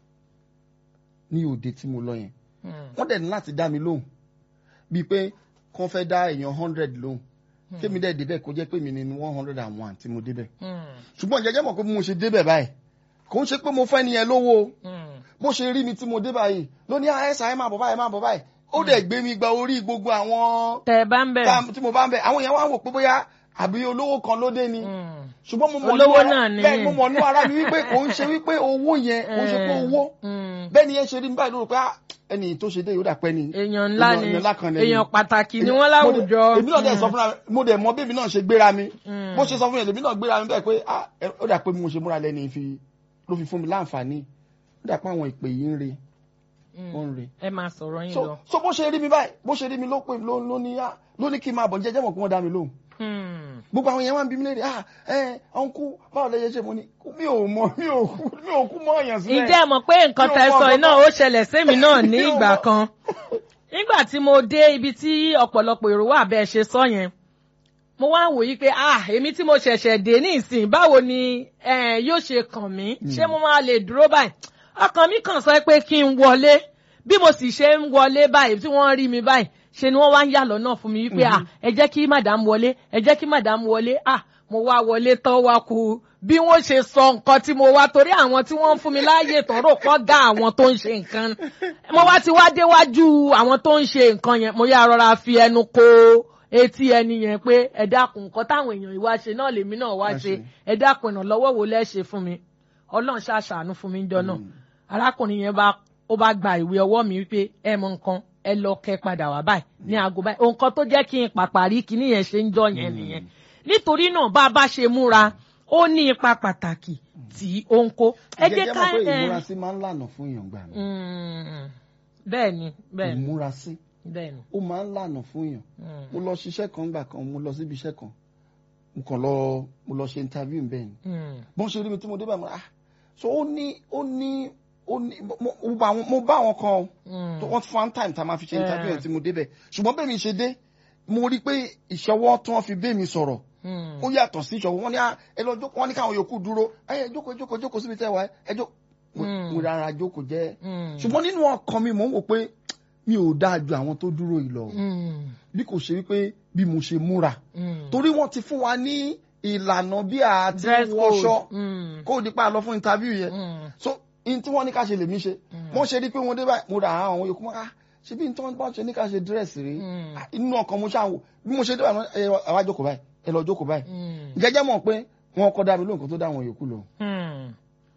ní òde tí mo lọ yẹn mm, wọ́n dẹ̀ ní láti dá mi lóhùn bíi pé kán fẹ́ dá èèyàn hundred lóhùn kémi dẹ̀ débẹ̀ kó jẹ́ pé mi ni one hundred and one tí mo débẹ̀ mm, ṣùgbọ́n jẹ́jẹ́ mọ̀ pé bí mo ṣe débẹ̀ báyìí kò ń ṣe pé mo fẹ́ nìyẹn lówó o mm. bó ṣe rí mi tí mo dé báyìí ló ní àẹ́sà ẹ̀ máa bọ̀ báyìí ẹ̀ máa bọ̀ báyìí ó dẹ̀ gbé mi gba orí gbogbo àwọn tẹ ẹ bá ń bẹ̀rẹ̀. tá- tí mo bá ń bẹ̀ àwọn èèyàn wá wò pé bóyá àbí olówó kan ló dé ni Mm, ṣùgbọ́n mo mọ̀ Olówó nínú ara- náà ni. bẹ́ẹ̀ mo mọ̀ nínú ara mi wípé kò ń ṣe wípé owó yẹn kò ń ṣe pé owó mm. bẹ́ẹ̀ ni yẹn ṣe rí mi báyìí ló rò pé ah, ẹni tó ṣe dé yóò dà pẹ́ ni èèyàn ńlá ni èèyàn ńlá kan lẹ́yìn. èèyàn pàtàkì ni wọ́n Mo dẹ̀- láwùjọ. èmi náà dẹ̀ sọ fúnra mi mo dẹ̀ mọ bébí náà ṣe gbéra mi Mm. bó ṣe sọ fún mi èmi náà gbéra mi bẹ́ẹ̀ pé ah, ẹ- ó dà pé bí mo ṣe múra lẹ́ni fi ló fi fún mi láǹfààní ó dà pé àwọn ìpè yìí ń re Mm. wọ́n ń re ẹ máa sọ̀rọ̀ yín so lọ. so bó ṣe rí mi báyìí bó ṣe rí mi ló pè ló ló ní ah, ló ní kí n máa bọ̀ jẹ́jẹ́ mọ̀ kí wọ́n dá mi lóhùn Mm, gbogbo àwọn yẹn wá ń bí mi léèrè ah ẹ ọ̀nkú báwo lẹ yẹ ṣe mo ní mi ò mọ mi ò kú mi ò kú mọ́ ọ̀yàn sílẹ̀ ǹjẹ́ ẹ mọ̀ pé nǹkan Mi ò tẹ mọ sọ nǹkan iná tó- ó ṣẹlẹ̀ sẹ́mi náà ní Mi ò ìgbà mọ- kan nígbà tí mo dé ibi tí ọ̀pọ̀lọpọ̀ èrò wà bẹ́ẹ̀ ṣe sọ yẹn mo wá ń wòye pé ah èmi tí mo ṣẹ̀ṣẹ̀ dé ní ìsìn báwo ni eh, yóò ṣe kàn mí ṣé mo máa lè dúró báyìí ọkàn mi kàn sọ pé kí n wọlé bí mo sì ṣe ń wọlé báyìí tí wọ́n rí mi báyìí ṣe ni wọ́n wá ń yà lọ́nà fún mi wípé ah ẹ jẹ́ kí madam wọlé ẹ jẹ́ kí madam wọlé ah mo wá wọlé tán wá kú bí wọ́n ṣe sọ nǹkan tí mo wá torí àwọn tí wọ́n ń fún mi láàyè tán rò pọ̀ ga àwọn tó ń ṣe nǹkan mo wá ti wá déwájú àwọn tó ń ṣe nǹkan yẹn mo yá rọra fi ẹnu kó etí ẹni yẹn pé ẹ dákun nǹkan táwọn èèyàn ìwá ṣe náà lèmi náà wá Wá ṣe ṣe. ẹ dákun ìrànlọ́wọ́ wo lẹ́ ṣe fún mi ọlọ́run ṣàṣàánú fún mi jọ náà arákùnrin yẹn bá ó bá gba ìwé ọwọ́ mi wípé ẹ mọ nǹkan ẹ lọ kẹ padà wá báyìí ní aago báyìí nǹkan tó jẹ́ kí n pàpàrí kíní yẹn ṣe ń jọ yẹn nìyẹn nítorí náà bá a bá ṣe múra ó ní ipa pàtàkì tí ó ń kó ẹ jẹ́ jẹ́ ká mọ̀ pé ẹ ìmúrasí máa ń lànà fún èèyàn gbà mí Mm, bẹ́ẹ̀ ni bẹ́ẹ̀ ni ìmúrasí bẹ́ẹ̀ ni. ó máa ń lànà fún èèyàn Mm, mo lọ ṣiṣẹ́ kan gbà kan mo lọ síbi iṣẹ́ kan mo kàn lọ mo lọ ṣe interview bẹ́ẹ̀ ni mm, bọ́n ṣe rí mi tí mo dé báyìí mo ah so ó ní ó ní ó ní mo- mo bá àwọn- mo bá àwọn kan o mm. tó wọ́n fún one time tá a máa fi ṣe Yeah. interview yẹn tí mo débẹ̀ ṣùgbọ́n bẹ́ẹ̀ mi ṣe dé mo rí i pé ìṣọwọ́ tí wọ́n fi bẹ́ẹ̀ mi sọ̀rọ̀ Mm, ó yàtọ̀ sí ìṣọwọ́ wọn ní ah, ẹ lọ jókòó wọn ní káwọn yòókù dúró ẹ ẹ jókòó jókòó jókòó síbi tẹ́ wà ẹ jókòó Mm. mo rárá jókòó jẹ́ mm, ṣùgbọ́n nínú ọkàn mi mò ń wò pé mi ò dáa ju àwọn tó dúró yìí lọ mm, bí kò ṣe wípé bí mo ṣe múra mm. torí wọ́n ti fún wa ní ìlànà bí a ti Dress wọṣọ code. Mm, kó o di pa lọ fún interview yẹn mm, so in tí wọ́n ní ká ṣe lèmi ṣe wọ́n ṣe rí pé wọ́n dé báyìí mo rà àwọn yòókù mọ́ ká ṣe bí n tí wọ́n bá ṣe ní ká ṣe dírẹ́sì rí Mm. Ah, inú ọkàn mo ṣáà wò bí mo ṣe dé báyìí ẹ ẹ wá jókòó báyìí ẹ lọ jókòó báyìí mm. jẹ́jẹ́ mọ̀ pé wọ́n kọ́ dá mi lóhùn kó tó dá àwọn yòókù lọ. Hmm.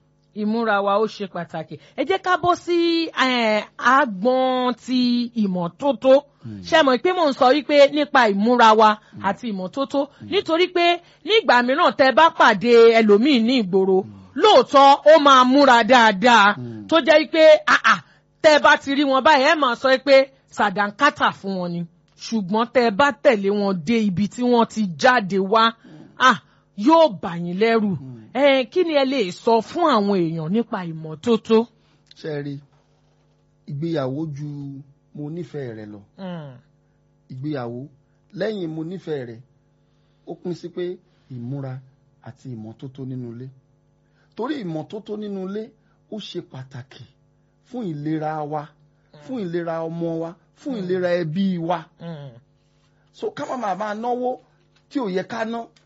ìmúra wa ó ṣe pàtàkì ẹ jẹ́ ká bọ́ sí eh, agbọ́n ti ìmọ́tótó ṣe mọ̀ pé mò ń sọ wípé nípa ìmúra wa àti ìmọ́tótó nítorí pé nígbà mìíràn tẹ bá pàdé ẹlòmíì ní ìgboro lóòótọ́ ó máa múra dáadáa tó jẹ́ wípé àà tẹ bá ti rí wọn báyìí ẹ máa sọ pé sàdánkátà fún wọn ni ṣùgbọ́n tẹ bá tẹ̀lé wọn dé ibi tí wọ́n ti jáde wá ah yóò bà yín lẹ́rù ẹ kí ni ẹ lè sọ fún àwọn èèyàn nípa ìmọ́tótó. ṣe é rí ìgbéyàwó ju mo nífẹ̀ẹ́ rẹ lọ Mm, ìgbéyàwó lẹ́yìn mo nífẹ̀ẹ́ rẹ ó pín sí pé ìmúra àti ìmọ́tótó nínú ilé torí ìmọ́tótó nínú ilé ó ṣe pàtàkì fún ìlera wa fún ìlera ọmọ wa fún ìlera ẹbí wa mm, so ká má máa máa náwó tí ò yẹ ká ná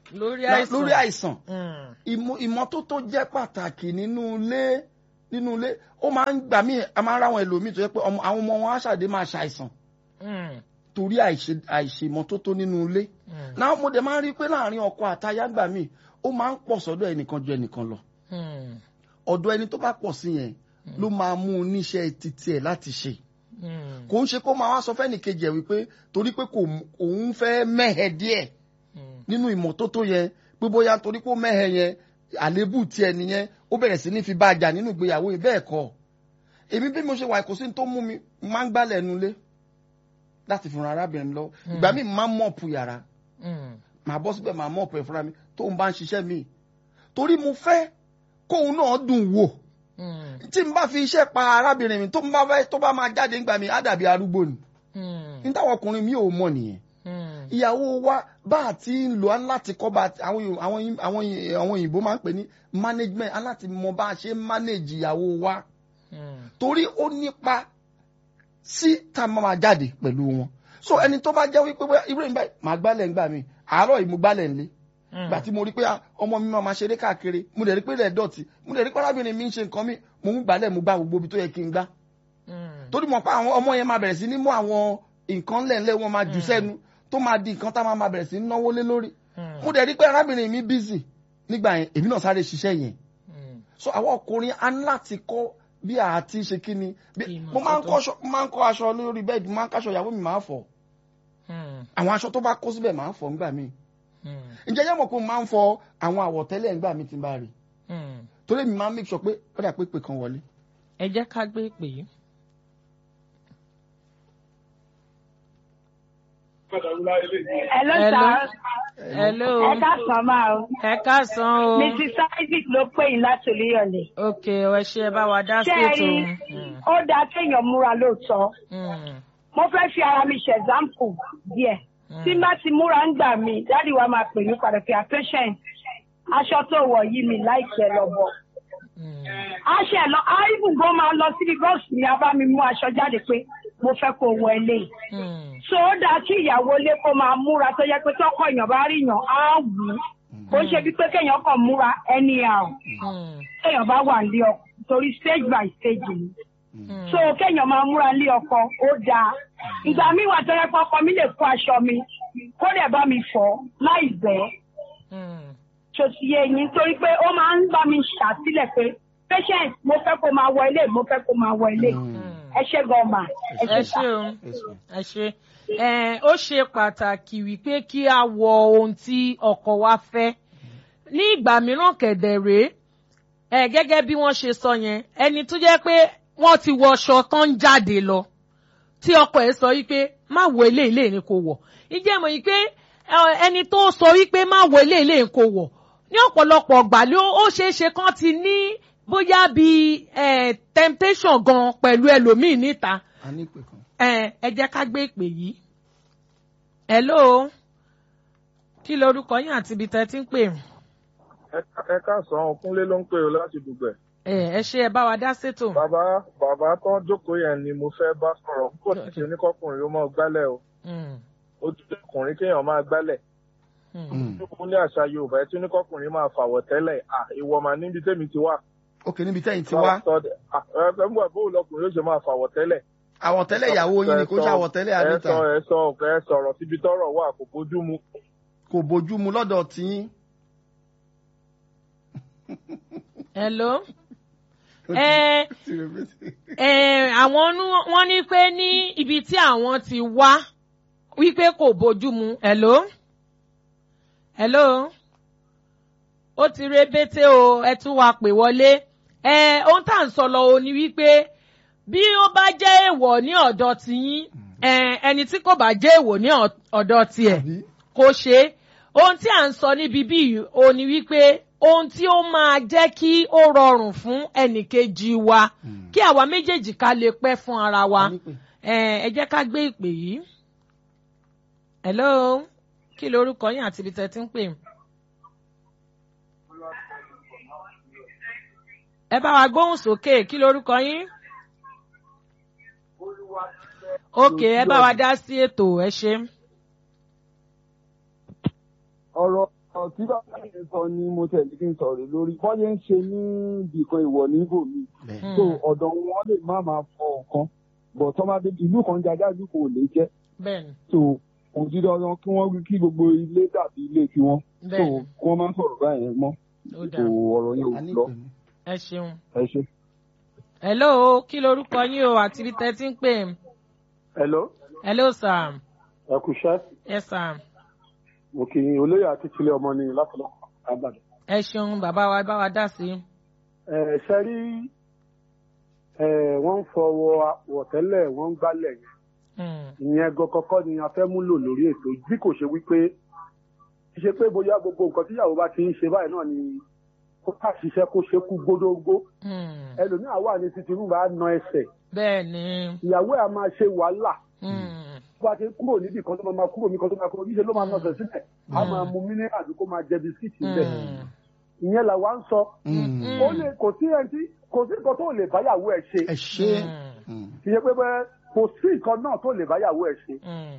lórí la- àìsàn lórí àìsàn Mm, ìmọ̀- ìmọ́tótó jẹ́ pàtàkì nínú ilé nínú ilé ó máa ń gbà mí a máa ń ráwọn ẹlòmíì tó yẹ pé ọmọ- àwọn ọmọ wọn á ṣàdé máa ṣàìsàn mm, torí àìṣe- àìṣèmọ́tótó nínú ilé mm, náà mo dẹ̀ máa ń rí i pé láàrin ọkọ àtaya gbà mí ó máa ń pọ̀ sọ́dọ̀ ẹnìkan ju ẹnìkan lọ mm, ọ̀dọ̀ ẹni tó bá pọ̀ sí yẹn ló máa mú un níṣẹ́ títí ẹ̀ láti ṣe mm, kò ń ṣe kó máa wá sọ fẹ́nìkejì ẹ̀ wípé torí pé kò òun fẹ́ mẹ́hẹ̀ díẹ̀ mm, nínú ìmọ́tótó yẹn pé bóyá torí pé ó mẹ́hẹ̀ yẹn àlébù tiẹ̀ nìyẹn ó bẹ̀rẹ̀ sí ní fi bá a jà nínú ìgbéyàwó yìí bẹ́ẹ̀ kọ́ èmi bí mo ṣe wà kò sí ní tó mú mi máa ń gbálẹ̀ nulẹ̀ láti fúnra arábìnrin lọ ìgbà míì máa ń mọ̀ọ̀pù yàrá mm, màá bọ́ síbẹ̀ màá mọ̀ọ̀pù ẹ̀ fúnra mi tóun bá ń ṣiṣẹ́ mi torí mo fẹ́ kóun náà dùn wò mm, tí n bá fi iṣẹ́ pa arábìnrin mi tó bá fẹ́ tó bá máa jáde nígbà mi á dàbí arúgbó ni mm, ní táwọn ọkùnrin mi ò mọ̀ nìyẹn mm, ìyàwó wa bá a ti ń lò á láti kọ́ bá a ti- àwọn Yorù- àwọn yìn- àwọn yìn- àwọn òyìnbó máa ń pè ní management á láti mọ bá a ṣe ń manage ìyàwó wa mm, torí ó nípa sí tá a máa máa jáde pẹ̀lú wọn so ẹni tó bá jẹ́ wípé bóyá irú ìgbà màá gbálẹ̀ ńgbà mi àárọ̀ yìí mo gbálẹ̀ ńlé mm. gbà tí mo rí pé ah, ọmọ mi máa ma ṣeré káàkiri mo dẹ̀ rí pé ilẹ̀ dọ̀tí mo dẹ̀ rí pé arábìnrin mi ń ṣe nǹkan mi mo ń gbálẹ̀ mo gbá gbogbo ibi tó yẹ kí n gbá Mm, torí mọ̀ pé àwọn ọmọ yẹn máa bẹ̀rẹ̀ sí ní mú àwọn nǹkan lẹ́ńlẹ́ wọn máa jù sẹ́nu tó máa di nǹkan tá máa máa bẹ̀rẹ̀ sí ní náwó lé lórí mm, mo dẹ̀ rí pé arábìnrin mi busy nígbà yẹn èmi náà sáré ṣiṣẹ́ yẹn mm, so àwọn ọkùnrin á ní láti kọ́ bí a ti ṣe kí ni bí- Ìmọ̀ mo máa ń tuntun. kọ́ aṣọ- mo máa ń kọ́ aṣọ lórí bẹ́ẹ̀dì mo máa ń káṣọ ìyàwó mi máa fọ̀ mm, àwọn aṣọ tó bá kó síbẹ̀ máa fọ̀ nígbà míì mm, ǹjẹ́ yẹ́n mọ̀ pé mo máa ń fọ àwọn àwọ̀tẹ́lẹ̀ nígbà míì tí n bá rí mm. torí mi máa ń make sure pé ó dà pé pè kan wọlé. ẹ jẹ́ ká gbé pè é. Hello, Hello. sir. hello Ẹ káàsán máa o. ẹ káàsán o Mrs. Isaac ló pè yín láti Olúyọ̀lé. ok ẹ ṣe ẹ bá wa dá sí Ṣé ẹ ètò rí Mm, ó dáa kéèyàn múra lóòótọ́? mm, Mo fẹ́ fi ara mi ṣe example díẹ̀. Mm. Tí n bá ti múra ń gbà mí, dáàdi wa máa pè mí padà pé patient. Aṣọ tó wọ̀ yí mi láìpẹ́ lọ bọ̀. mm, Aṣọ ẹ̀ lọ, áìbù gan máa lọ síbi bọ́ọ̀sì ni a bá mi mú aṣọ jáde pé mo fẹ́ kó wọ eléyìí. mm, so ó dáa kí ìyàwó ilé kó máa múra tó yẹ pé tọkọ èèyàn bá rí yàn á wù ú kó ṣe bí pé kéèyàn kàn múra anyhow mm, kéèyàn bá wà nílé ọkọ torí stage by stage ni mm. so kéèyàn máa múra nílé ọkọ ó dáa ìgbà míì wà tó yẹ pé ọkọ mi lè kó aṣọ mi kó dẹ̀ bá mi fọ̀ láì bẹ́ẹ̀ Mm, tó ti yé yín torí pé ó máa ń bá mi ṣàtìlẹ̀ pé patient mo fẹ́ kó máa wọ ilé mo fẹ́ kó máa wọ ilé ẹ ṣé gan ma ẹ ẹ ṣé sà. ṣe o ẹ ṣe ẹ ó ṣe pàtàkì wípé kí a wọ ohun tí ọkọ wa fẹ́ ní ìgbà mìíràn kẹ̀dẹ̀ rèé ẹ gẹ́gẹ́ bí wọ́n ṣe sọ yẹn ẹni tó jẹ́ pé wọ́n ti wọṣọ tán ń jáde lọ tí ọkọ ẹ̀ sọ wípé má wọ ilé ilé ni kò wọ̀ ìjẹ́ mọ̀ yìí pé ẹ, ẹni tó sọ wípé má wọ ilé ilé ni kò wọ̀ ní ọ̀pọ̀lọpọ̀ ọgbà ló ó ṣeé ṣe kán ti ní bóyá bíi eh, temptation gan pẹ̀lú ẹlòmíì níta a ní pè kan. ẹ ẹ jẹ́ ká gbé ìpè yìí. hello kí lorúkọ yín àti ibi tẹ́ ti ń pè ẹ káàsán ọkúnlé ló ń pè ó láti dùgbẹ ẹ ẹ ṣe ẹ bá wa dá sétò. bàbá bàbá tó ń jókòó yẹn ni mo fẹ́ bá sọ̀rọ̀ kó sì ṣe ní kọkùnrin ó máa gbálẹ̀ o Mm, ó ti jẹ́ ọkùnrin kéèyàn máa gbálẹ̀ mm, ó ní àṣà yorùbá ẹ tún ní kọkùnrin máa fàwọ̀ tẹ́lẹ̀ à ìwọ mà níbi tèmi ti wà. ok níbi tẹ́yìn ti wá ẹ mú ẹ bóun lọkùnrin ó ṣe máa fàwọ̀ tẹ́lẹ̀. àwọ̀tẹ́lẹ̀ ìyàwó yín ni kò ṣe àwọ̀tẹ́lẹ̀ ẹ àdìta sọ ẹ sọ ọkọ ẹ sọ̀rọ̀ síbi tọ́rọ̀ wà kò bójú mu. kò bójú mu lọ́dọ̀ tiyín. hello ẹ ẹ àwọn nú- wọ́n ní pé ní ibi tí àwọn ti wá wípé kò bójú mu hello hello ó ti rebete o ẹ tún wá pè wọlé ẹ ohun tá à ń sọ lọ o ni wípé bí ó bá jẹ́ èèwọ̀ ní ọ̀dọ̀ tiyín ẹ ẹni tí kò bá jẹ́ èèwọ̀ ní ọ̀- ọ̀dọ̀ tiẹ̀ Àbí? kò ṣe é ohun tí à ń sọ níbi bíi o ni wípé ohun tí ó máa jẹ́ kí ó rọrùn fún ẹnìkejì wa kí àwa méjèèjì ká lè pẹ́ fún ara wa A ní pè. ẹ ẹ jẹ́ ká gbé ìpè yìí. hello kí lorúkọ yín àti ibi tẹ́ ti ń pè. ẹ bá wa gbóhùn sókè kí lorúkọ yín. òkè ẹ bá wa dá sí ètò ẹ ṣe. ọ̀rọ̀ ọ̀rọ̀ tí bàbá yẹn sọ ni mo tẹ̀lé kí n sọ̀rọ̀ lórí bọ́yẹ̀ ń ṣe ní ibìkan ìwọ̀ níbò mi bẹ́ẹ̀ so ọ̀dọ̀ wọn lè má máa fọ nǹkan bọ̀ tọ́ máa dé ìlú kan jájá ìlú kò lè jẹ́ bẹ́ẹ̀ni so kò sí dandan kí wọ́n wí kí gbogbo ilé dàbí ilé tiwọn so bẹ́ẹ̀ni kí wọ́n má sọ̀rọ̀ báyẹn mọ́ ó so dáa ọ̀rọ̀ yẹn a ò ní lọ ìpè mí. ẹ ṣeun. ẹ ṣe. hello kí lorúkọ yín o àti ibi tẹ́ ti ń pè é. hello hello sir ẹ kú iṣẹ́ yes sir mo kì í olóyè àti tilẹ̀ ọmọ ní látọ̀lọ́kọ̀ àbàdàn. ẹ ṣeun bàbá wa bá wa dá sí i. ẹ ṣe rí ẹ wọ́n ń fọwọ́ wọ̀tẹ́lẹ̀ wọ́n ń gbálẹ̀ yẹn Hmm, ìyẹn gan kọ́kọ́ ni a fẹ́ múlò lórí ètò bí kò ṣe wípé kì í ṣe pé bóyá gbogbo nǹkan tíyàwó bá ti ń ṣe báyìí náà ni kó ká ṣiṣẹ́ kó ṣe kú gbódógbó hmm, ẹlòmíà wà ní títí rúbà á na ẹsẹ̀ bẹ́ẹ̀ni ìyàwó ẹ̀ á máa ṣe wàhálà hmm, bó a ti kúrò níbi kan tó máa máa kúrò níbi kan tó máa kúrò níṣẹ́ ló máa nọ̀sẹ̀ sílẹ̀ á máa mu mineral àbí kó máa jẹ bisikíìtì bẹ́ẹ̀ hmm, ìyẹn làwa ń sọ Mm. ó lè kò sí ẹni tí kò sí nǹkan tó lè báyàwó ẹ̀ ṣe ẹ ṣe hmm, Mm. kì í ṣe pé bẹ́ẹ̀ kò sí nǹkan náà tó lè báyàwó ẹ̀ ṣe hmm.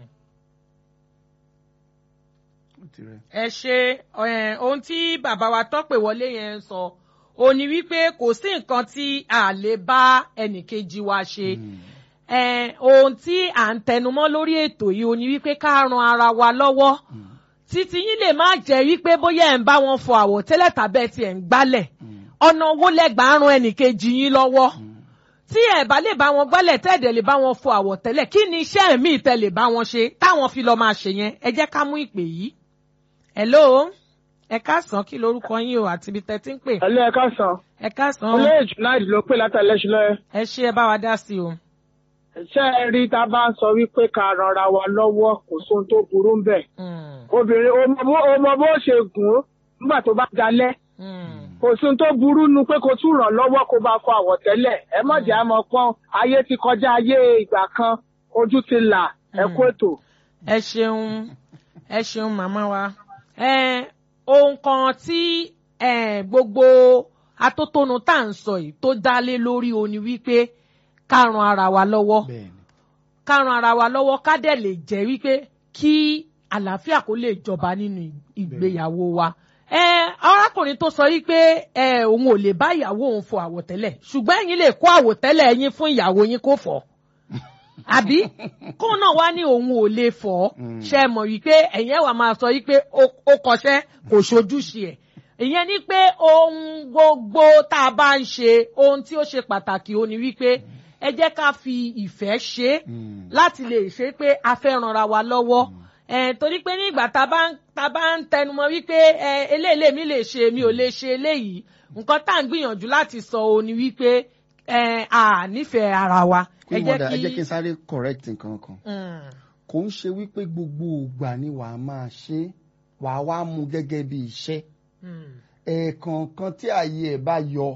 Ó ti rẹ̀. ẹ ṣe ẹ, ohun tí bàbá wa tọ́pẹ̀ wọlé yẹn ń sọ ò ní wípé kò sí nǹkan tí a lè bá ẹnìkejì wa ṣe. Mm. ẹ, ohun tí à ń tẹnumọ́ lórí ètò yìí ò ní wípé ká ran ara wa lọ́wọ́ Mm. títí yín lè má jẹ́ wípé bóyá ẹ̀ ń bá wọn fọ àwọ̀tẹ́lẹ̀ tàbí ẹ̀ tí ẹ̀ ń gbálẹ̀ Mm. ọ̀nà owó lẹ́gbàá ran ẹnìkejì yín lọ́wọ́ Mm. tí ẹ̀ bá lè bá wọn gbálẹ̀ tẹ́ẹ̀dẹ̀ lè bá wọn fọ àwọ̀tẹ́lẹ̀ kí ni iṣẹ́ míì tẹ́ lè bá wọn ṣe táwọn fi lọ máa ṣe yẹn ẹ jẹ́ ká mú ìpè yìí. hello ẹ káàsán kí lorúkọ yín o àti ibi tẹ́ ti ń pè ẹlẹ́ ẹ̀ka sàn ẹ káàsán olóyè junaid ló pè látàlẹ́sílẹ̀ ẹ ṣe ẹ bá wa dá sí o. ṣé ẹ rí tá a bá ń sọ wípé ká ranra wa lọ́wọ́ kò sóhun tó burú ń bẹ̀ Mm, obìnrin o mọ bó- o mọ bó ṣe gùn ún nígbà tó bá dalẹ̀ mm, kò sóhun tó burú nu pé kó tún ràn lọ́wọ́ kó bá fọ àwọ̀tẹ́lẹ̀ ẹ má jẹ́ àmọ́ pọ́n ayé ti kọjá ayé ìgbà kan ojú ti là ẹ kú ètò. ẹ ṣeun ẹ ṣeun màmá wa ẹ ohun kan tí ẹ gbogbo atótónu tá à ń sọ yìí tó dá lé lórí o ni wípé ká ran ara wa lọ́wọ́ bẹ́ẹ̀ ni ká ran ara wa lọ́wọ́ ká dẹ̀ lè jẹ́ wípé kí àlàáfíà kó lè jọba nínú ìgbéyàwó wa. ẹ arákùnrin tó sọ wípé ẹ òun ò lè bá ìyàwó òun fọ àwọ̀tẹ́lẹ̀ ṣùgbọ́n ẹ̀yin lè kó àwọ̀tẹ́lẹ̀ yín fún ìyàwó yín kó fọ̀ àbí kó náà wá ní òun ò lè fọ̀ Mm. ṣe mọ̀ wípé ẹ̀yin ẹ̀ wà máa sọ wípé ó- ó kọṣẹ́ kò ṣojúṣe ẹ̀ ìyẹn ni pé ohun gbogbo tá a bá ń ṣe ohun tí ó ṣe pàtàkì ó ní wípé ẹ jẹ́ ká fi ìfẹ́ ṣe é Mm. láti lè ṣe pé a fẹ́ ranra wa lọ́wọ́ ẹ torí pé nígbà tá a bá ń tá a bá ń tẹnumọ́ wípé ẹ eléyìí mi lè ṣe mi ò lè ṣe eléyìí nǹkan tá à ń gbìyànjú láti sọ ò ní wípé ẹ à nífẹ̀ẹ́ ara wa ẹ Queen jẹ́ Mother, ẹ jẹ́ kí kí n sáré correct nǹkan kan Mm, kò ń ṣe wípé gbogbo ìgbà ni wàá máa ṣe wàá wá mú gẹ́gẹ́ bí iṣẹ́ mm, ẹ̀ẹ̀kọ̀ọ̀kan tí ààyè ẹ̀ bá yọ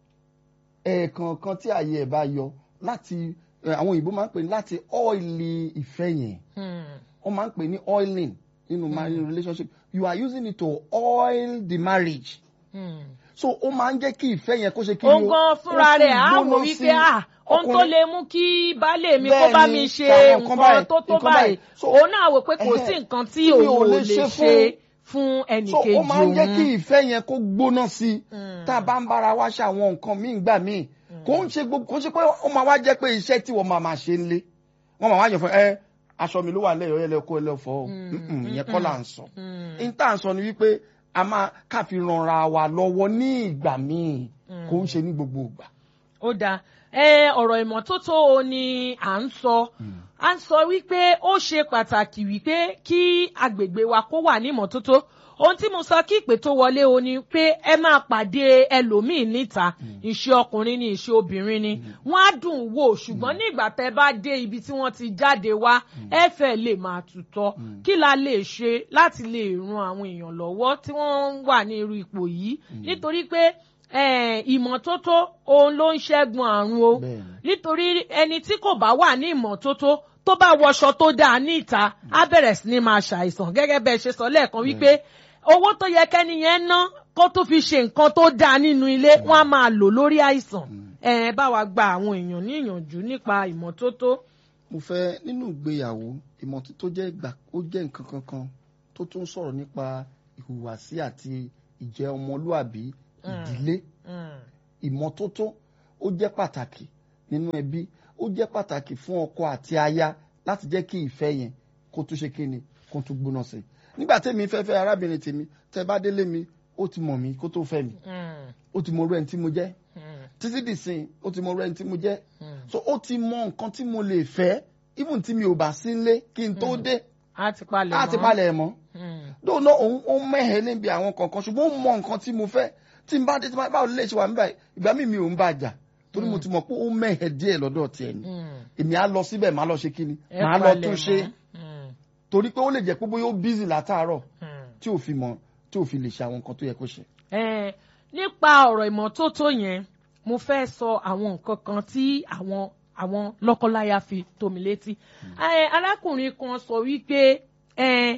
ẹ̀ẹ̀kọ̀ọ̀kan tí ààyè ẹ̀ bá yọ láti ẹ̀, àwọn òyìnbó máa ń pè ní láti ọ́ìlì ìfẹ́ yẹn mm, wọ́n máa ń pè ní oiling nínú marriage relationship you are using it to oil the marriage mm. so ó máa ń jẹ́ kí ìfẹ́ yẹn kó ṣe kí ó ni o, gan fúnra ó tún rẹ̀ á wò gbóná wípé sí à ohun tó ọkùnrin. lè mú kí baálé mi kó Bẹ́ẹ̀ni, bá mi ṣe ṣàwọn nǹkan nǹkan báyìí, tó tó nǹkan báyìí báyìí. So, òun náà wò pé kò ẹhẹ́, sí nǹkan tí tí mi òun ò lè ṣe fún- fún so ẹnìkejì ó máa ń jẹ́ kí òun. ìfẹ́ yẹn kó gbóná sí i Mm. tá a bá ń bára wa ṣe àwọn nǹkan míì gbà míì kò ń ṣe gbogbo kò ń ṣe pé ó máa wá jẹ́ pé iṣẹ́ tí wọ́n máa máa ṣe ń lé wọ́n máa wá yàn fún ẹ aṣọ mi ló wà lẹ́yìn ọ̀yẹ́ lẹ́kọ́ ẹlẹ́fọ́ o Mm, Mm-mm, ìyẹn kọ́ là ń sọ Mm. n tá à ń sọ ni wípé a máa káfi ranra wa lọ́wọ́ ní ìgbà míì kò ń ṣe ní gbogbo ìgbà. ó dáa ẹ ọ̀rọ̀ ìmọ́tótó o ni à ń sọ à ń sọ wípé ó ṣe pàtàkì wípé kí agbègbè wa kó wà ní ìmọ́tótó ohun tí mo sọ kí ìpè tó wọlé o ni pé ẹ máa pàdé ẹlòmíín níta ìṣe ọkùnrin ni ìṣe obìnrin ni wọn á dùn wò ṣùgbọ́n nígbà tẹ́ bá dé ibi tí wọ́n ti jáde wá ẹ fẹ́ lè máa tutọ́ kí la lè ṣe láti lè ran àwọn èèyàn lọ́wọ́ tí wọ́n wà ní irú ipò yìí nítorí pé eh, ìmọ́tótó òun ló ń ṣẹ́gun àrùn o Bẹ́ẹ̀ni. nítorí ẹni tí kò bá wà ní ìmọ́tótó tó bá wọṣọ tó dáa ní ìta á bẹ̀rẹ̀ sí ní máa ṣàìsàn gẹ́gẹ́ bẹ́ẹ̀ ṣe sọ lẹ́ẹ̀kan wípé owó tó yẹ kẹ́ni yẹn ná kó tó fi ṣe nǹkan tó dáa nínú ilé wọ́n á máa lò lórí àìsàn ẹ bá wa gba àwọn èèyàn ní ìyànjú nípa ìmọ́tótó. mo fẹ́ nínú ìgbéyàwó ìmọ́tótó jẹ́ ìgbà ó jẹ́ nǹkan kankan tó tún sọ̀rọ̀ nípa ìhùwàsí àti ìjẹ́ ọmọlúàbí ìdílé ìmọ́tótó ó jẹ́ pàtàkì nínú ẹbí ó jẹ́ pàtàkì fún ọkọ àti aya láti jẹ́ kí ìfẹ́ yẹn kó tún ṣe kí ni kó tún gbóná sí i nígbà tèmi fẹ́ fẹ́ arábìnrin tèmi tẹ́ bá délé mi ó ti mọ̀ mí kó tó fẹ́ mi ó ti mọ orú ẹni tí mo jẹ́ títí dìsìn ó ti mọ orú ẹni tí mo jẹ́ so ó ti mọ nǹkan tí mo lè fẹ́ even tí mi ò bá sí nílé kí n tó dé a ti palẹ̀ mọ́ á ti palẹ̀ mọ́ lóòótọ́ òun ó mẹ́hẹ̀ níbi àwọn kankan ṣùgbọ́n ó mọ nǹkan tí mo fẹ́ tí n bá dé tí n bá báwo lè ṣe wà níbà ìgbà míì mi ò ń bá jà torí mo ti mọ̀ pé ó mẹ́hẹ̀ díẹ̀ lọ́dọ̀ tiẹ̀ ni èmi á lọ síbẹ̀ máa lọ ṣe kí ni Ẹ máa lọ palẹ̀ tún mọ́. ṣe torí pé ó lè jẹ́ pé bóyá ó bízì látàárọ̀ tí ò fi mọ̀ tí ò fi lè ṣe àwọn nǹkan tó yẹ kó ṣe. Eh, nípa ọ̀rọ̀ ìmọ́tótó yẹn mo fẹ́ sọ àwọn nǹkan kan tí àwọn àwọn lọ́kọláya fi tó mi létí. Eh, arákùnrin kan sọ wípé eh,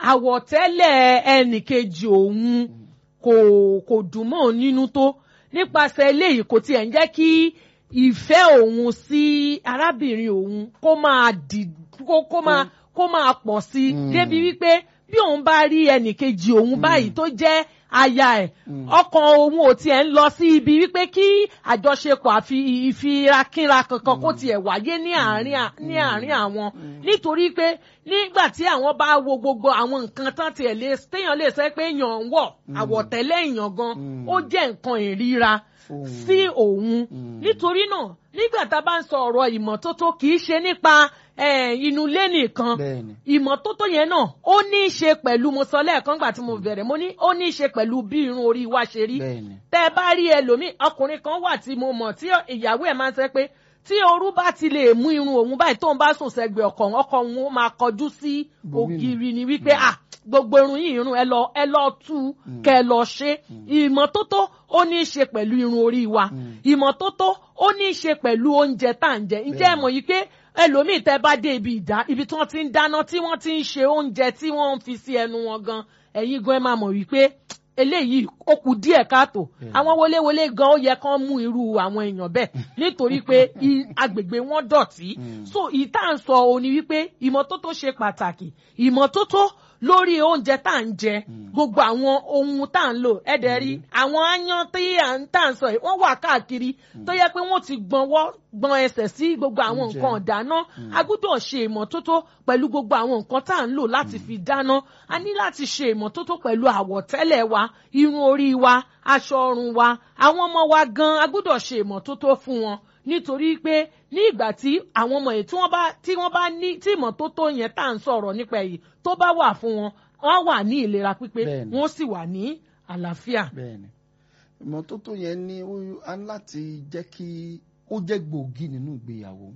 àwọ̀tẹ́lẹ̀ ẹnìkejì òun kò kò dùn mọ́ òun nínú tó nípasẹ̀ eléyìí kò tiẹ̀ ń jẹ́ kí ìfẹ́ òun sí arábìnrin òun kó máa dì kó kó máa kó máa pọ̀ sí i Mm. débi wípé bí òun bá rí ẹnìkejì òun báyìí tó jẹ́ aya ẹ̀ ọkàn òun ò tiẹ̀ ń lọ sí ibi wípé kí àjọṣepọ̀ àfi ìfirakínra kankan kó tiẹ̀ wáyé ní àárín à- ní àárín àwọn nítorí pé nígbà tí àwọn bá wo gbogbo àwọn nǹkan tán tiẹ̀ lè téèyàn lè sẹ́ pé èèyàn ń wọ̀ àwọ̀tẹ́lẹ̀ èèyàn gan Mm. ó jẹ́ nǹkan ìríra Fóun. sí òun Mm. nítorí náà nígbà tá a bá ń sọ ọ̀rọ̀ ìmọ́tótó kì í ṣe nípa eh, inú ilé nìkan bẹ́ẹ̀ni ìmọ́tótó yẹn náà ó ní í ṣe pẹ̀lú mo sọ lẹ́ẹ̀kan gbà tí mo bẹ̀rẹ̀ mo ní ó ní í ṣe pẹ̀lú bí irun orí wa ṣe rí bẹ́ẹ̀ni tẹ́ ẹ bá rí ẹlòmíì ọkùnrin kan wà tí mo mọ̀ tí ìyàwó ẹ̀ máa ń sẹ́ pé tí òru bá ti lè mú irun òun báyìí tóun bá sùn sẹ́gbẹ̀ẹ́ ọkọ òun ọkọ òun ó máa kọjú sí Bòmínú. ògiri ni wípé ah gbogbo irun yìí irun ẹ lọ ẹ lọ tú kẹ ẹ lọ ṣe ìmọ́tótó ó ní í ṣe pẹ̀lú irun orí wa ìmọ́tótó ó ní í ṣe pẹ̀lú oúnjẹ tá à ń jẹ ǹjẹ́ ẹ mọ̀ yìí pé ẹlòmíì tẹ́ bá dé ibi ìdá ibi tí wọ́n ti ń dáná tí wọ́n ti ń ṣe oúnjẹ tí wọ́n ń fi sí ẹnu wọn gan ẹ̀yin gan ẹ máa mọ̀ wípé eléyìí ó kù díẹ̀ káàtó àwọn wọléwọlé gan ó yẹ kán mú irú àwọn èèyàn bẹ́ẹ̀ nítorí pé i- agbègbè wọn dọ̀tí so ìta ń sọ òní wípé ìmọ́tótó ṣe pàtàkì ìmọ́tótó lórí oúnjẹ tá à ń jẹ gbogbo àwọn ohun tá à ń lò ẹ̀dẹ̀ rí àwọn aáyán tí à ń tà ń sọ yìí wọ́n wà káàkiri tó yẹ pé wọ́n ti gbọ́nwọ́ gbọ́n ẹsẹ̀ sí gbogbo àwọn Oúnjẹ. nǹkan dáná a gbọ́dọ̀ ṣe ìmọ́tótó pẹ̀lú gbogbo àwọn nǹkan tá à ń lò láti fi dáná a ní láti ṣe ìmọ́tótó pẹ̀lú àwọ̀tẹ́lẹ̀ wa irun orí wa aṣọ ọrùn wa àwọn ọmọ wa gan a gbọ́dọ̀ ṣe ìmọ́tótó fún wọn nítorí pé ní ìgbà tí àwọn ọmọ yìí tí wọ́n bá tí wọ́n bá ní tí ìmọ́tótó yẹn tá à ń sọ̀rọ̀ nípa èyí tó bá wà fún wọn wọ́n wà ní ìlera pípé Bẹ́ẹ̀ni. wọ́n sì wà ní àlàáfíà. bẹ́ẹ̀ni ìmọ́tótó yẹn ní ó á ní láti jẹ́ kí ó jẹ́ gbòógì nínú ìgbéyàwó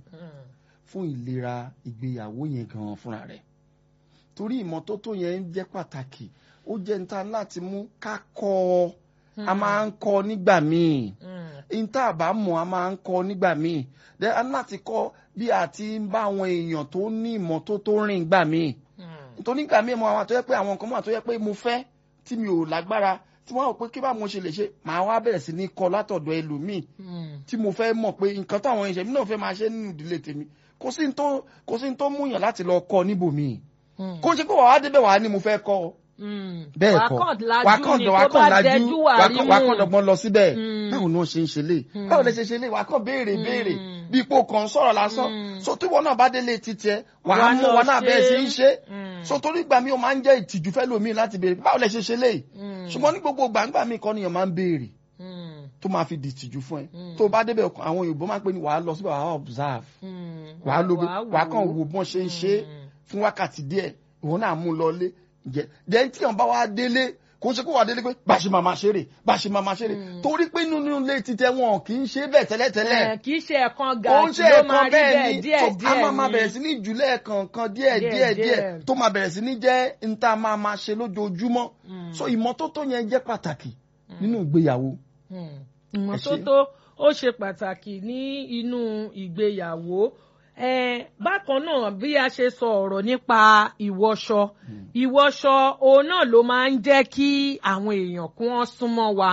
fún ìlera ìgbéyàwó yẹn gan fúnra rẹ̀ torí ìmọ́tótó yẹn ń jẹ́ pàtàkì ó jẹ́ níta láti mú ká kọ́ ọ a máa ń kọ́ nígbà míì níta àbá mọ̀ a máa ń kọ́ nígbà míì Then a ní láti kọ́ bí a ti ń bá àwọn èèyàn tó ní ìmọ́tótó rìn gbà míì nítorí nígbà míì mo àwọn àtọ́jẹ́ pé àwọn nǹkan mọ̀ àtọ́jẹ́ pé mo fẹ́ tí mi ò lágbára tí wọ́n rò pé kí bá mo ṣe lè ṣe màá wá bẹ̀rẹ̀ sí ní kọ́ látọ̀dọ̀ ẹlòmíì tí mo fẹ́ mọ̀ pé nǹkan táwọn ẹ̀ṣẹ̀ mi náà fẹ́ máa ṣe nínú ìdílé tèmi kò sí ní tó kò sí ní tó múyàn láti lọ kọ́ níbòmíì kó ṣe pé wàá débẹ̀ wàá ní mo fẹ́ kọ́ ọ bẹ́ẹ̀ kọ́ wà á kàn lajú ni tó bá dẹjú wà á rí mú. wà á kàn dọ̀gbọ́n lọ síbẹ̀ Mm. báwo ni wọ́n ṣe ń ṣe lé báwo lẹ ṣe ṣe lé wà á kàn béèrè béèrè Mm. bí ipò kan sọ̀rọ̀ lásán Mm. so tí wọn náà bá délé títí ẹ wà Wà á á mú lọ wọn náà bẹ́ẹ̀ sí ṣe. í ṣe Mm. so torí ìgbà mi ò máa ń jẹ́ ìtìjú fẹ́ lómi láti béèrè báwo lẹ ṣe ṣe lé Mm. ṣùgbọ́n ní gbogbo gbàǹgbà mi kọ́ nìyẹn máa ń béèrè Mm. tó máa fi di ìtìjú fún ẹ Mm. tó bá débẹ̀ ọkàn- àwọn Yorùbá máa ń pè ní wàá lọ síbẹ̀ wàá observe Mm. wàá lo Wàá wàá kàn wò ó. wo bọ́n ṣe ń ṣe é Mm. fún wákàtí díẹ̀ ìwọ náà mú un lọlé jẹ jẹ tí wọn bá wá délé kò ń ṣe kó wà délé pé bá a ṣe máa máa ṣeré bá a ṣe máa máa ṣeré torí pé nínú ilé títẹ wọn kì í ṣe bẹ́ẹ̀ tẹ́lẹ̀tẹ́lẹ̀ Eh, kì í ṣe ẹ̀kan ó gàtí ń ṣe ló máa ẹ̀kan rí bẹ́ẹ̀ bẹ́ẹ̀ ni díẹ̀ tó a díẹ̀ máa máa ni. bẹ̀rẹ̀ sí ní ìjùlẹ̀ kọ̀ọ̀kan díẹ̀ Díẹ̀, díẹ̀ díẹ̀ díẹ̀. tó máa bẹ̀rẹ̀ sí ní jẹ́ n tá a máa máa ṣe lójoojúmọ́ so ìmọ́tótó yẹn jẹ́ pàtàkì nínú ìgbéyàwó Mm. ìmọ́tótó ó ṣe pàtàkì ní inú ìgbéyàwó Eh, bákan náà bí a ṣe sọ ọ̀rọ̀ nípa ìwọṣọ ìwọṣọ òun náà ló máa ń jẹ́ kí àwọn èèyàn kí wọ́n súnmọ́ wa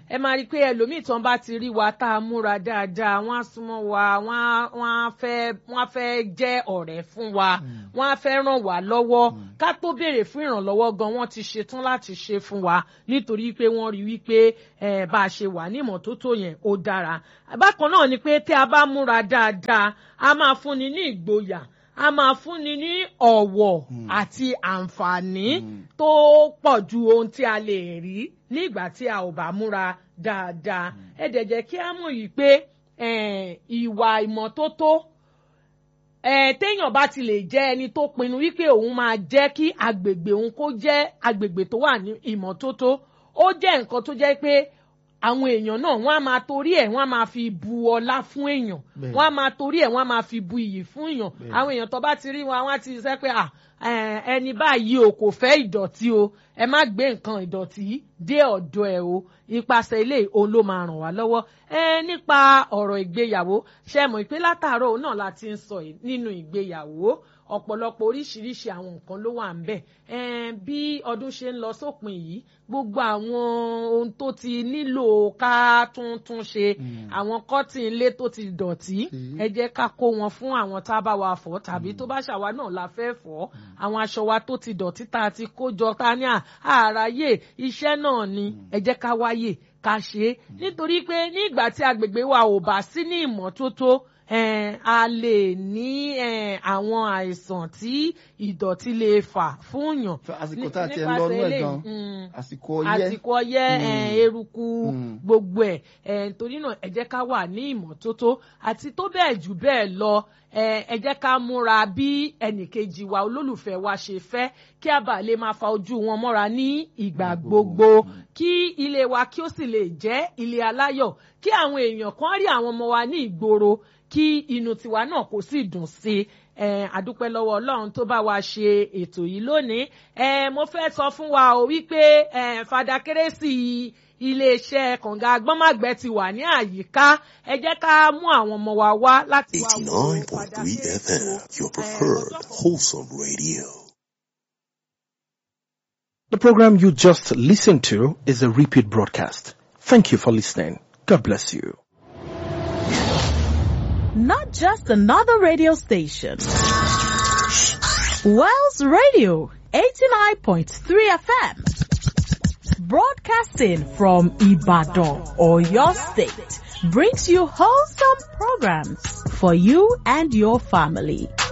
ẹ máa rí i pé ẹlòmíì tán bá ti rí wa tá a múra dáadáa wọ́n á súnmọ́ wa wọ́n á wọ́n á fẹ́ wọ́n á fẹ́ jẹ́ ọ̀rẹ́ fún wa wọ́n á fẹ́ ràn wá lọ́wọ́ ká tó béèrè fún ìrànlọ́wọ́ gan wọ́n ti ṣetán láti ṣe fún wa nítorí pé wọ́n rí wípé ẹ bá a ṣe wà ní ìmọ́tótó yẹn ó dára bákan náà ni pé tí a bá múra dáadáa a máa fúnni ní ìgboyà a máa fúnni ní ọ̀wọ̀ àti àǹfààní tó pọ̀ ju ohun tí a lè rí nígbà tí a ò bá múra dáadáa ẹ dẹ̀ jẹ́ kí a mọ̀ yìí pé eh, ìwà ìmọ́tótó eh, téèyàn bá ti lè jẹ́ ẹni tó pinnu wípé òun máa jẹ́ kí agbègbè òun kó jẹ́ agbègbè tó wà ní ìmọ́tótó ó jẹ́ nǹkan tó jẹ́ pé àwọn èèyàn náà wọ́n á máa torí ẹ̀ wọ́n á máa fi bu ọlá fún èèyàn Bẹ́ẹ̀. wọ́n á máa torí ẹ̀ wọ́n á máa fi bu iyì fún èèyàn Bẹ́ẹ̀. àwọn èèyàn tó bá ti rí wọn wọ́n á ti sẹ́ pé à ẹ, ẹni báyìí o kò fẹ́ ìdọ̀tí o ẹ má gbé nǹkan ìdọ̀tí dé ọ̀dọ̀ ẹ o ipasẹ̀ ilé òun ló máa ràn wá lọ́wọ́ ẹ nípa ọ̀rọ̀ ìgbéyàwó ṣe mọ̀ pé látàárọ̀ òun náà la ti ń sọ yìí nínú ìgbéyàwó ọ̀pọ̀lọpọ̀ oríṣiríṣi àwọn nǹkan ló wà ń bẹ̀ ẹn bí ọdún ṣe ń lọ sópin yìí gbogbo àwọn ohun tó ti nílò ká tún tún ṣe àwọn kọ́tìn ilé tó ti dọ̀tí Mm. ẹ jẹ́ ká kó wọn fún àwọn tá a bá wa fọ̀ tàbí tó bá ṣàwa náà la fẹ́ fọ̀ àwọn aṣọ wa tó ti dọ̀tí tá a ti kó jọ ta ní à- àráyè iṣẹ́ náà ni ẹ jẹ́ ká wáyè ká ṣe é nítorí pé nígbà tí agbègbè wa ò bá sí ní ìmọ́tótó eh, a lè ní eh, àwọn àìsàn tí ìdọ̀tí lè fà fún yàn. àsìkò tá a ti ẹ̀ ń nípasẹ̀ lọ nú ẹ̀ eléyìí, gan mm, àsìkò ọyẹ́ àsìkò ọyẹ́ eh, eruku Mm. gbogbo ẹ̀ eh, torí náà ẹ jẹ́ ká wà ní ìmọ́tótó àti tó bẹ́ẹ̀ jù bẹ́ẹ̀ lọ eh, ẹ jẹ́ ká múra bí ẹnìkejì wa olólùfẹ́ wa ṣe fẹ́ kí a bá lè máa fa ojú wọn mọ́ra ní ìgbà gbogbo kí ilé wa kí ó sì lè jẹ́ ilé aláyọ̀ kí àwọn èèyàn kan rí àwọn ọmọ wa ní ìgboro kí inú tiwa náà kó sì dùn sí i eh, àdúpẹ́ lọ́wọ́ ọlọ́run tó bá wa ṣe ètò yìí lónìí eh, mo fẹ́ sọ fún wa o wípé eh, fada kérésì iléeṣẹ́ kànga agbọ́nmàgbẹ́ ti wà ní àyíká ẹ jẹ́ ká mú àwọn ọmọ wa wá láti wá wo fada 89.3 kérésì FM, o. your Eh, preferred ọjọ́ wholesome radio. The program you just listened to is a repeat broadcast. Thank you for listening. God bless you. not just another radio station. Wells Radio 89.3 FM. Broadcasting from Ibadan or your state brings you wholesome programs for you and your family.